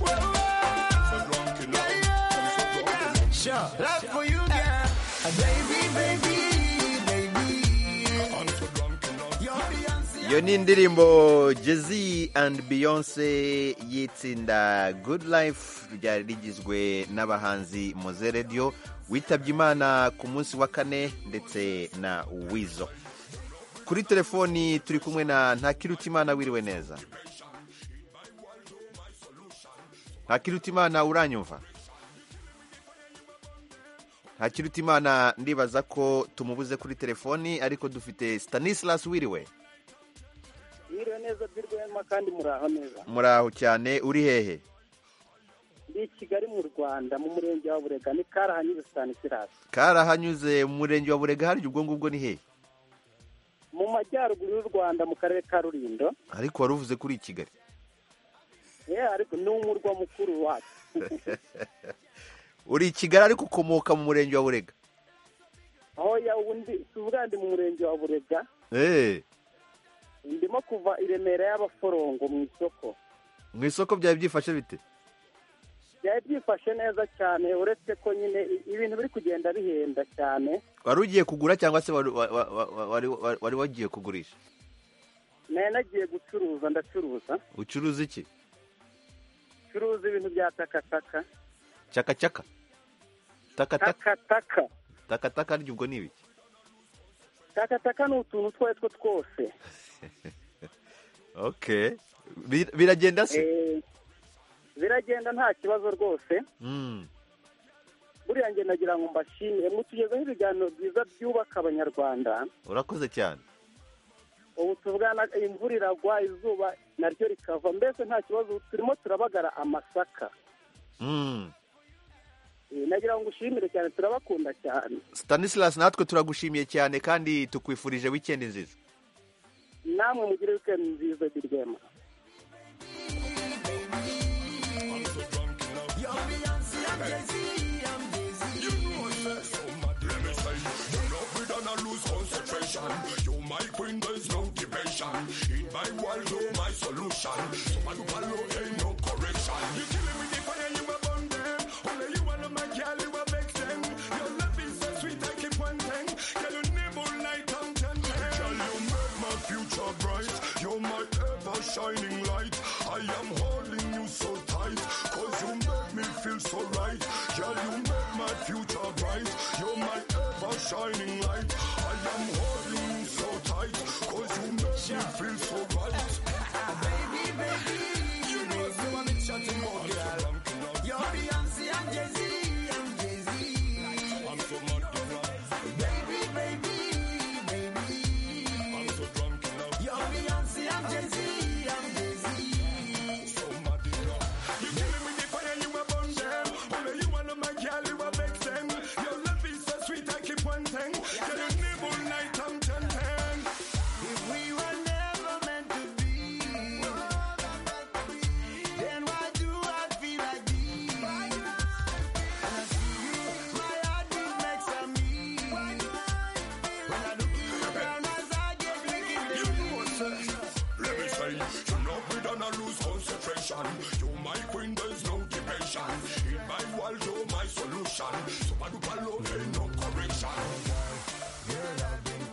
Whoa, whoa. Yeah, yeah, yeah. Sure. Love for you, girl. Baby, baby, baby. You're Beyonce. iyo ni indirimbo jezi andi beyonce y'itsinda good life ryari rigizwe n'abahanzi moze radiyo witabye imana ku munsi wa kane ndetse na wizo kuri telefoni turi kumwe na ntakirutimana wiriwe neza ntakirutimana uranyumva ntakirutimana ndibaza ko tumubuze kuri telefoni ariko dufite stanislas wiriwe mwiriwe neza by'urwema kandi muraho neza muraho cyane uri hehe ndi i kigali mu rwanda mu murenge wa burega ni karahanyuze stanisirasi karahanyuze mu murenge wa burega harya ubwo ngubwo ni hehe mu majyaruguru y'u rwanda mu karere ka rulindo ariko wari uvuze kuri kigali ye ariko ni umurwa mukuru wacu uri i kigali ariko ukomoka mu murenge wa burega hoya ubu ndi si ubwa ndi mu murenge wa burega eee ndimo kuva i remera y'abaforongo mu isoko mu isoko byari byifashe bite byari byifashe neza cyane uretse ko nyine i- ibintu biri kugenda bihenda cyane wari ugiye kugura cyangwa se wari wa- wa- wa- wa- wari- wari- wari wagiye kugurisha nari nagiye gucuruza ndacuruza ucuruza iki curuza ibintu bya takataka cakacaka takataka takataka takataka harya ubwo ni ibiki takataka ni utuntu utwo ari two twose okay Bir- biragenda se Eh, biragenda nta kibazo rwose Mm. buriya njye nagira ngo mbashimire mutugezeho ibiganiro byiza byubaka abanyarwanda urakoze cyane ubu tuvugana imvura iragwa izuba naryo rikava mbese nta kibazo turimo turabagara amasaka Mm. Eh, nagira ngo ushimire cyane turabakunda cyane stanislas natwe turagushimiye cyane kandi tukwifurije wikendi nziza namwe mugire weekend nziza birwema Shining light, I am holding you so tight, cause you make me feel so right. Girl, you make my future bright, you're my ever shining light. I am holding you so tight, cause you make me feel so right. You're Beyonce, I'm Jay-Z, I'm Jay-Z.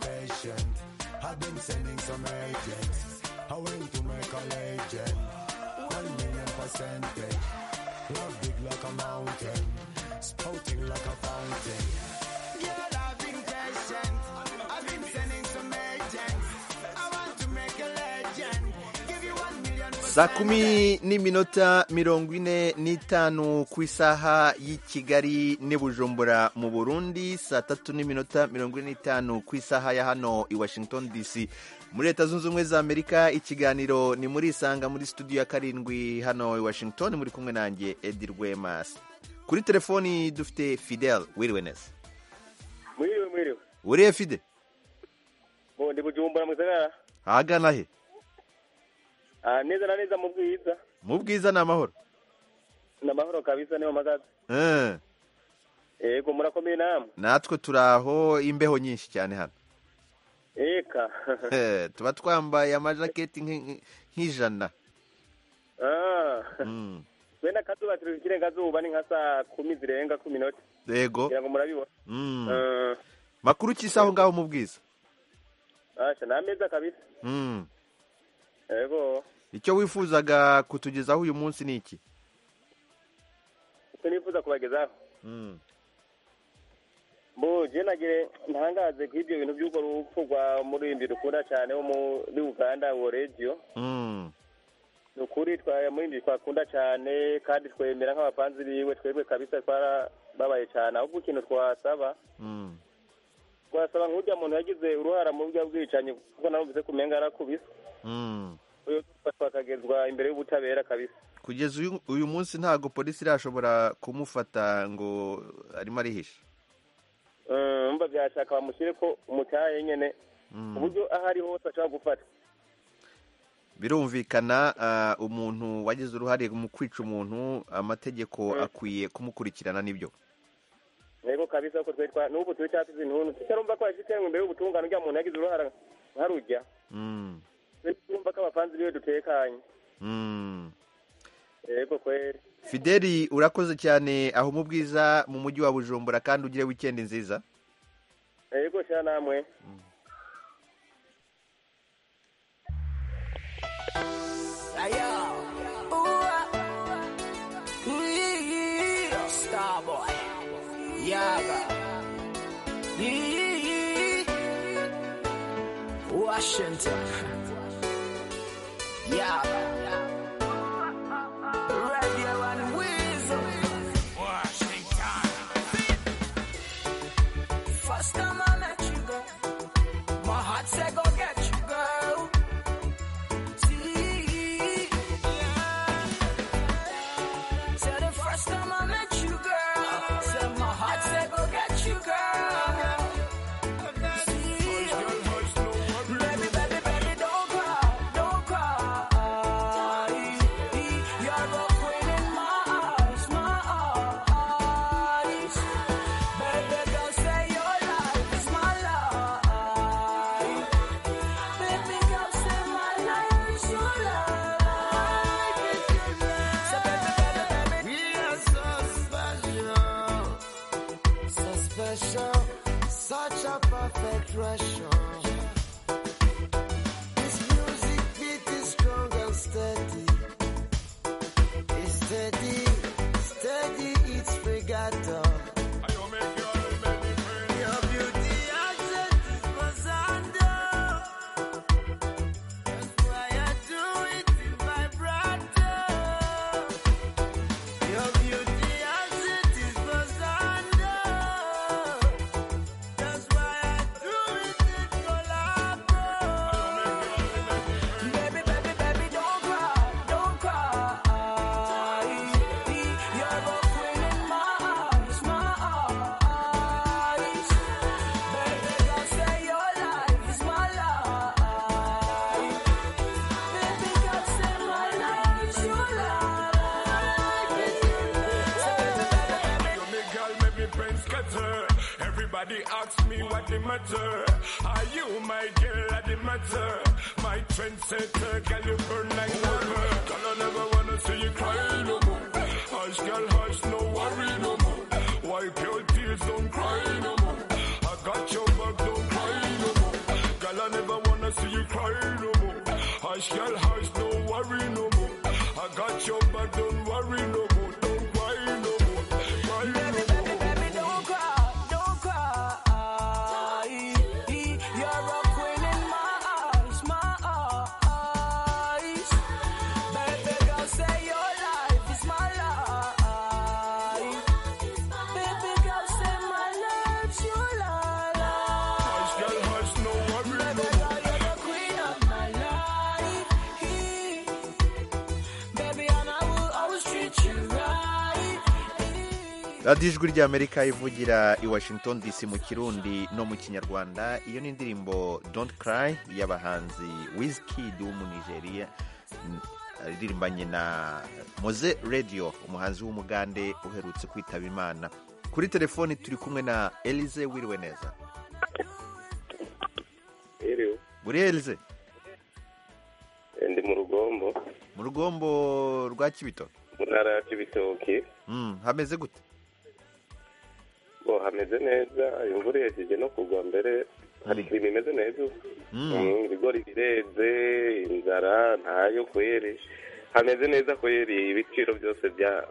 I've been sending some agents away to make a legend. One million percentage. Love big like a mountain, spouting like a fountain. Girl, I've been patient. I've been sending some agents. I want to make a legend. Give you one million saa kumi n'iminota mirongo ine n'itanu ku isaha y'i kigali n'i bujumbura mu burundi saa tatu n'iminota mirongo ine n'itanu ku isaha ya hano i washington dc muri leta zunze ubumwe za amerika ikiganiro ni muri isanga muri studio ya karindwi hano i washington muri kumwe nanjye edi rwemasi kuri telefoni dufite fidel wiriwe neza mwiriwe mwiriwe uriye fide bo ndi bujumbura mu gisagara ahagana he Ah, neza na neza mu bwiza mu bwiza ni amahoro ni amahoro kabisa niyo magaza Eh, yego murakomeye namwe natwe turi aho imbeho nyinshi cyane hano eka Eh, tuba twambaye amajaketi nk'i- nk'ijana Ah, Mm. twe n'akazuba turi ikirenga zuba ni nka saa kumi zirenga kumi n'ote yego kugira ngo murabibona Mm. Eh, makuru cy'isaho ngaho mu bwiza asha ni ameza kabisa Mm. yego icyo wifuzaga kutugezaho uyu munsi ni iki icyo nifuza kubagezaho Mm. mbu je nagire ntangaze ku ibyo bintu by'urwo rupfu rwa murindi rukunda cyane wo muri uganda uwo regiyo Mm. ni ukuri twa- murindi twakunda cyane kandi twemera nk'abapanzi biwe twebwe kabisa twarababaye cyane ahubwo ikintu twasaba Mm. twasaba nk'urya muntu yagize uruhara mu buryo bwicanyi kuko narumvise kumenga yarakubise Mm. uyu mufatwa akagezwa imbere y'ubutabera kabisa kugeza uyu- uyu munsi ntabwo polisi irashobora kumufata ngo arimo arihisha Eh, umva byashaka bamushyire ko umutaye nyene Mm. ku buryo aho ari hose ashobora gufata birumvikana ah, umuntu wagize uruhare mu kwica umuntu amategeko akwiye kumukurikirana nibyo yego kabisa ko twari twa- n'ubu turi cyafise intuntu tutarumva ko yashyikiranwe imbere y'ubutungane urya muntu yagize uruhara nkarujya Mm. turumva ko abapanzi biwe dutekanye Mm. yego kweri fideli urakoze cyane aho mu bwiza mu mujyi wa bujumbura kandi ugire wikendi nziza yego sha namwe Starboy, Yaga, Yee, Washington, Yaga, Radio and Weasel, Washington. First time I met you, girl, my heart said go get you, girl. See, Said the first time I met you, girl. Said my heart said go get you, girl. See, baby, baby, baby, don't cry, don't cry. You're the queen in my eyes, my eyes. Baby, girl, say your life is my life. Baby, girl, say my life is your life. So baby, baby, baby, we are so special, so special, such a perfect ratio. This music beat is strong and steady. It's steady, steady, it's regatta. Your beauty has set this was under. Why I do it in vibrato? Your beauty as it is under. That's why I do it in collabo. Baby, baby, baby, don't cry, don't cry. You're the queen in my eyes, my eyes. Baby, girl, say your life is my life. Baby, girl, say my life is your life. You me girl, make me brain scatter. Everybody asks me what the matter. Are you my girl at the matter? My trendsetter, girl, you burn like rubber. Girl, I never wanna see you cry no more. Hush, girl, hush, no worry no more. Wipe your tears, don't cry no more. I got your back, don't cry no more. Girl, I never don't wanna see you cry no more. Hush, girl, hush, don't worry no more. I got your back, don't worry no more. Don't cry no more. Cry no more. Don't cry, don't cry. You're a queen in my eyes, my eyes. Baby girl, say your life is my life. Baby girl, say my life's your life. Girl, hush, no worry no more. Queen of my life, baby, and I will always treat you right. radiyo ijwi ry'amerika ivugira i washington dc mu kirundi no mu kinyarwanda iyo ni indirimbo don't cry y'abahanzi wizkid w'umunigeriya n- aririmbanye na moze radio umuhanzi w'umugande uherutse kwitaba imana kuri telefoni turi kumwe na elize wiriwe neza Iriwe. buri elize ndi mu rugombo mu rugombo rwa kibito mu ntara ya kibitoki Mm, hameze gute bo hameze neza imvura ihejeje no kugwa mbere hari ikirimo imeze neza ubu. Mm, ibigori bireze inzara ntayo kweri hameze neza kweri ibiciro byose bya-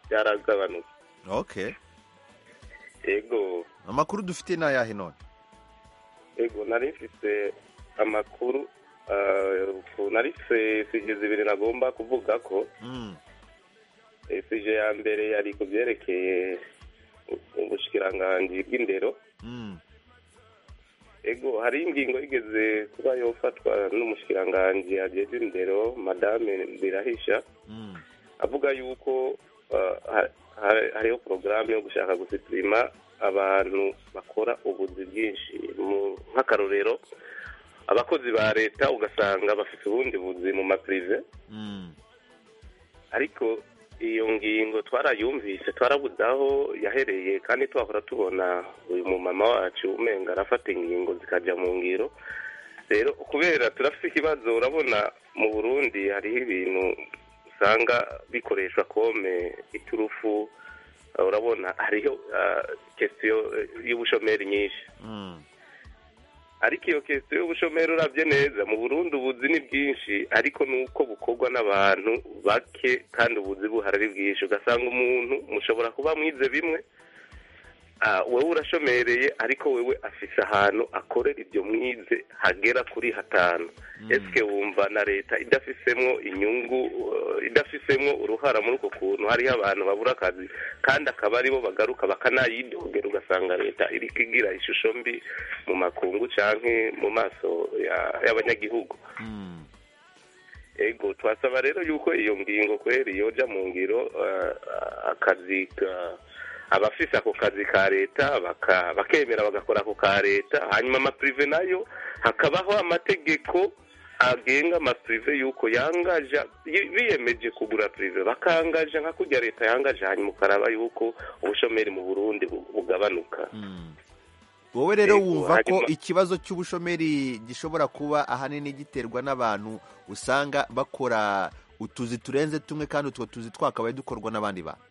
byaragabanutse ok yego amakuru dufite ni ayahe none yego nari mfite amakuru ah, nari mfite sije zibiri nagomba kuvuga ko Mm, esije ya mbere yari ku byerekeye ubushikiranganji bw'indero mm, ego hari ingingo igeze kuba yofatwa n'umushikiranganji ajejwe indero madame birahisha mm. avuga yuko ah, ha- ha- hariho porogaramu yo gushaka gusitirima abantu bakora ubuzi bwinshi Mu- nk'akarorero abakozi ba leta ugasanga bafite ubundi buzi mu mapirive Mm. ariko iyo ngingo twarayumvise twarabuze aho yahereye kandi twahora tubona uyu mumama wacu umenga arafata ingingo zikajya mu ngiro rero kubera turafite ikibazo urabona mu burundi hariho ibintu usanga bikoreshwa kome iturufu Uh, urabona hariho uh, kesiyo uh, y'ubushomeri nyinshi Mm. ariko iyo kesiyo y'ubushomeri urabye neza mu burundi ubuzi ni bwinshi ariko ni uko bukorwa n'abantu bake kandi ubuzi buhari ari bwinshi ugasanga umuntu mushobora kuba mwize bimwe ah, wewe urashomereye ariko wewe afise ahantu akorera ibyo mwize hagera kuri hatanu ese wumva na leta idafisemo inyungu uh, idafisemo uruhara muri uko kuntu hariho abantu babura akazi kandi akaba aribo bagaruka bakanayidogera ugasanga leta iri kugira ishusho mbi mu makungu canke mu maso ya- y'abanyagihugu ego twasaba rero yuko iyo ngingo kweri yoja mu ngiro eh, akazi ka- abafise ako kazi ka leta baka- bakemera bagakora ako ka leta hanyuma amapirive nayo hakabaho amategeko agenga amapirive yuko yangaja yi- biyemeje kugura pirive bakangaja nka kurya leta yangaje hanyuma ukaraba yuko ubushomeri mu burundi bu- bugabanuka wowe rero Yego, wumva ko hanyuma- ikibazo cy'ubushomeri gishobora kuba ahanini giterwa n'abantu usanga bakora utuzi turenze tumwe kandi utwo tuzi twakabaye dukorwa n'abandi bantu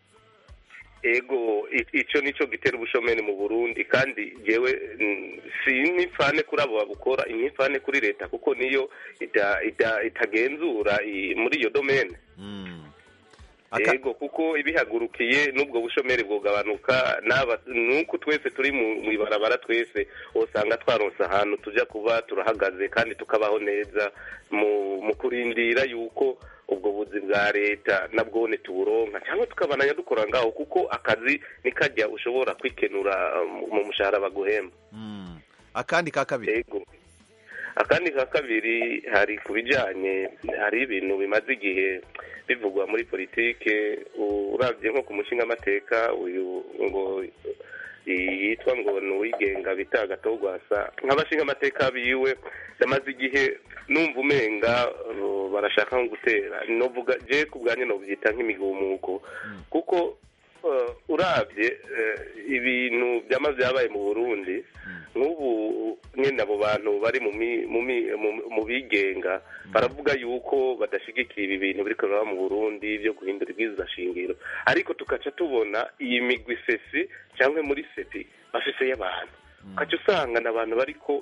ego i- ico nico gitera ubushomeri mu Burundi kandi jewe mm, si nipfane kuri abo babukora nipfane kuri leta kuko niyo ita- ita- itagenzura i- muri iyo domene ego kuko ibihagurukiye n'ubwo bushomeri bwogabanuka n'aba- nuko twese turi mu mu ibarabara twese usanga twaronse ahantu tuja kuba turahagaze kandi tukabaho neza mu mu kurindira yuko ubwo buzi bwa leta nabwone tuburonka cyangwa tukabananya dukora ngaho kuko akazi nikajya ushobora kwikenura uh, mu- mu mushahara baguhemba akandi ka kabiri yego akandi ka kabiri hari ku bijyanye hari ibintu bimaze igihe bivugwa muri politike urabye nko ku mushinga amateka uyu ngo yitwa ngo ni uwigenga bita agatogwasa nk'abashinga amateka biwe ndamaze igihe numva umenga uh, barashaka nko gutera novuga je ku bwanjye nobyita nk'imigumuko kuko uh, urabye uh, ibintu byamaze byabaye mu burundi nk'ubu nyine abo bantu bari mu mi- mu mi- mu- mu bigenga baravuga yuko badashyigikira ibi bintu biri kureba mu burundi byo guhindura ibwirizwa shingiro ariko tugaca tubona iyi migwi sesi cyangwa muri sepi bafise y'abantu ugaca usanga ni abantu bariko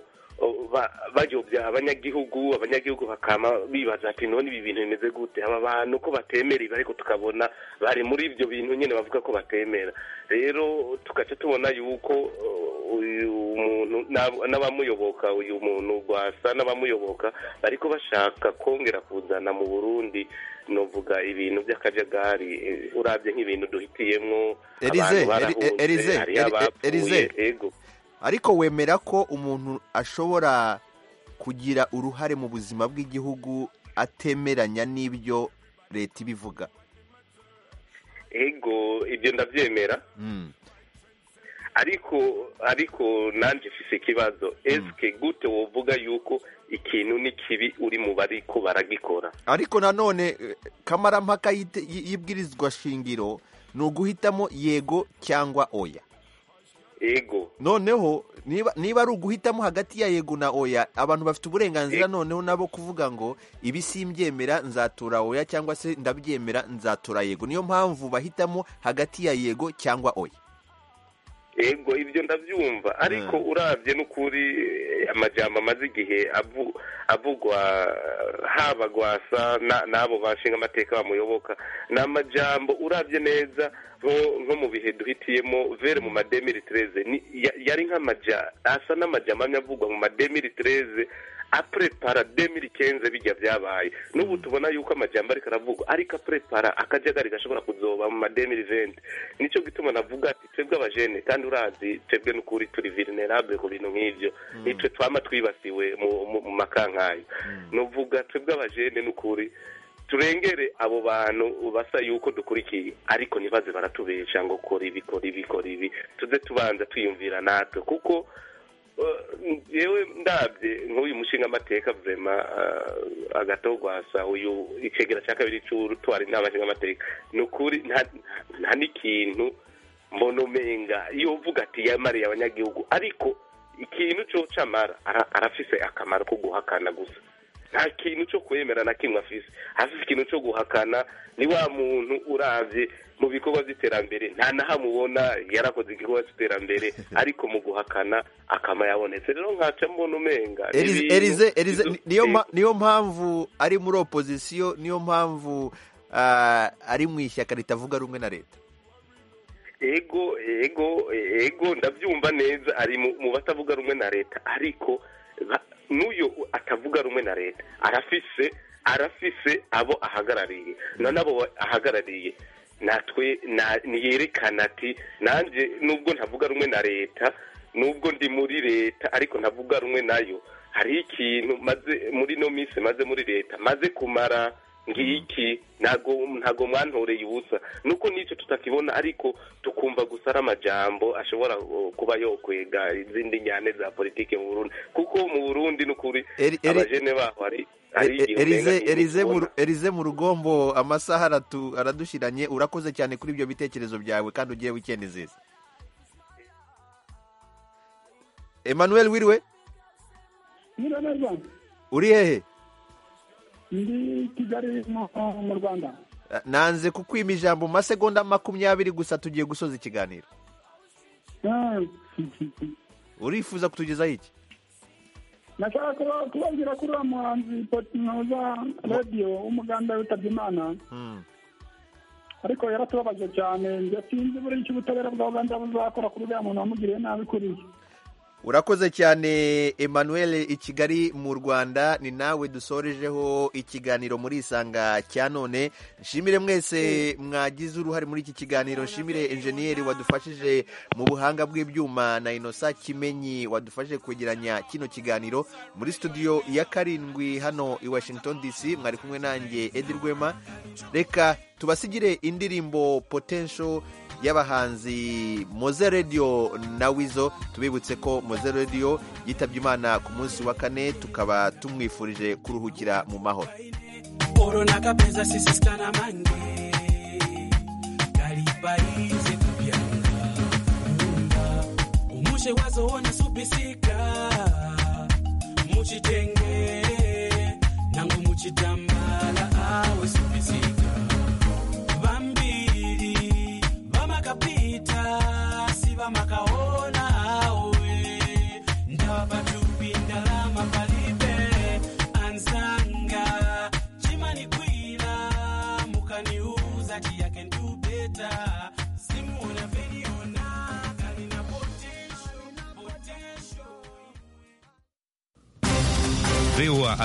ba- bayobya abanyagihugu abanyagihugu bakama bibaza ati none ibi bintu bimeze gute aba bantu ko batemera ibi ariko tukabona bari muri ibyo bintu nyine bavuga ko batemera rero tugaca tubona yuko uh, uyu muntu n'ab- n'abamuyoboka uyu muntu rwasa n'abamuyoboka bariko bashaka kongera kuzana mu burundi novuga ibintu by'akajagari eh, urabye nk'ibintu duhitiyemwo Elize, abantu Eli- barahunze, Elize, hariyo Eli- abapfuye, Elize. ego ariko wemera ko umuntu ashobora kugira uruhare mu buzima bw'igihugu atemeranya n'ibyo leta ibivuga ego ibyo ndabyemera Mm. ariko ariko nanjye mfise ikibazo eske gute wovuga yuko ikintu ni kibi uri mu bariko baragikora ariko nanone eh, kamarampaka yite- y- y'ibwirizwa shingiro ni uguhitamo yego cyangwa oya ego noneho niba niba ari uguhitamo hagati ya yego na oya abantu bafite uburenganzira noneho nabo kuvuga ngo ibi simbyemera nzatura oya cyangwa se ndabyemera nzatura yego niyo mpamvu bahitamo hagati ya yego cyangwa oya ego ibyo ndabyumva ariko urabye n'ukuri eh, amajambo amaze igihe avu- avugwa eh, haba gwasa na- n'abo bashinga amateka bamuyoboka ni amajambo urabye neza nko- nko mu bihe duhitiyemo vere mu ma 2013 ni- ya- yari nk'amaja asa n'amaja amamye avugwa mu ma 2013 aprepara 2015 bijya byabaye n'ubu tubona yuko amajambo ariko aravugwa ariko aprepara akajagari gashobora kuzoba mu ma 2020 nicyo gituma navuga ati twebwe abajene kandi urazi twebwe n'ukuri turi vulnerable ku bintu nk'ibyo nitwe twama twibasiwe mu- mu mu makankayo nuvuga twebwe abajene n'ukuri turengere abo bantu basa yuko dukurikiye ariko ntibaze baratubesha ngo kora ibi kora ibi kora ibi tuze tubanza twiyumvira natwe kuko eh, yewe ndabye nk'uyu mushinga amateka vema agatogwasa uyu icegera cya kabiri cy'utwara inama nshinga amateka ni ukuri nta- nta n'ikintu mbona umenga iyo uvuga ati yamariye abanyagihugu ariko ikintu cyo camara ara- arafise akamaro ko guhakana gusa nta kintu cyo kwemera na kimwe afise afise ikintu cyo guhakana ni wa muntu uravye mu bikorwa by'iterambere nta naho amubona yarakoze igikorwa cy'iterambere ariko mu guhakana akama yabonetse rero nkaca mbona umenga ni Elize- ibintu- Elize- Elize, ni- niyo mpa- niyo mpamvu ari muri opozisiyo niyo mpamvu ah, ari mu ishyaka ritavuga rumwe na leta ego ego ego ndabyumva neza ari mu mu batavuga rumwe na leta ariko ba- n'uyo atavuga rumwe na leta arafise arafise abo ahagarariye none abo ahagarariye natwe na- niyerekana ati nanjye nubwo ntavuga rumwe na leta nubwo ndi muri leta ariko ntavuga rumwe nayo hari ikintu maze muri no minsi maze muri leta maze kumara ngiki ntago ntago mwantoreye ubusa nuko n'icyo tutakibona ariko tukumva gusa ari amajambo ashobora uh, kuba yokwega izindi njyane za politike mu Burundi kuko mu Burundi n'ukuri Eri- eri- abajene baho hari hari E- igihe e- Elize- umenga Elize mu ru- Elize mu rugombo amasaha aratu- aradushiranye urakoze cyane kuri ibyo bitekerezo byawe kandi ugiye wikendi nziza emmanuel wiriwe Nyiraberwa, uri hehe ndi Kigali mu mu Rwanda. Ah, nanze kukwima ijambo mu masegonda makumyabiri gusa tugiye gusoza ikiganiro Ah, urifuza kutugezaho iki Nashaka kuba- kubabwira kuri wa muhanzi Potinoza Radio w'umuganda witabye Imana Mm. ariko yaratubabaje cyane njye sinzi buri icyo ubutabera bwa Uganda buzakora kuri uriya muntu wamugiriye nabi kuriya urakoze cyane emmanuel i kigali mu rwanda ni nawe dusorejeho ikiganiro muri isanga cya none nshimire mwese mwagize uruhare muri iki kiganiro nshimire enjeniyeri wadufashije mu buhanga bw'ibyuma na inosa kimenyi wadufashije kwegeranya kino kiganiro muri studio ya karindwi hano i washington dc mwari kumwe nanjye edi rwema reka tubasigire indirimbo potential y'abahanzi moze radiyo na wizo tubibutse ko moze radiyo yitabye imana ku munsi wa kane tukaba tumwifurije kuruhukira mu mahoro Oro na kapenza sisi sana mange kalibaize kubyanga umushe wazo ona subisika muchitenge nangu muchitambala awe subisika vambiri vamakapita si vamakaona awe ndavapatupindala sawa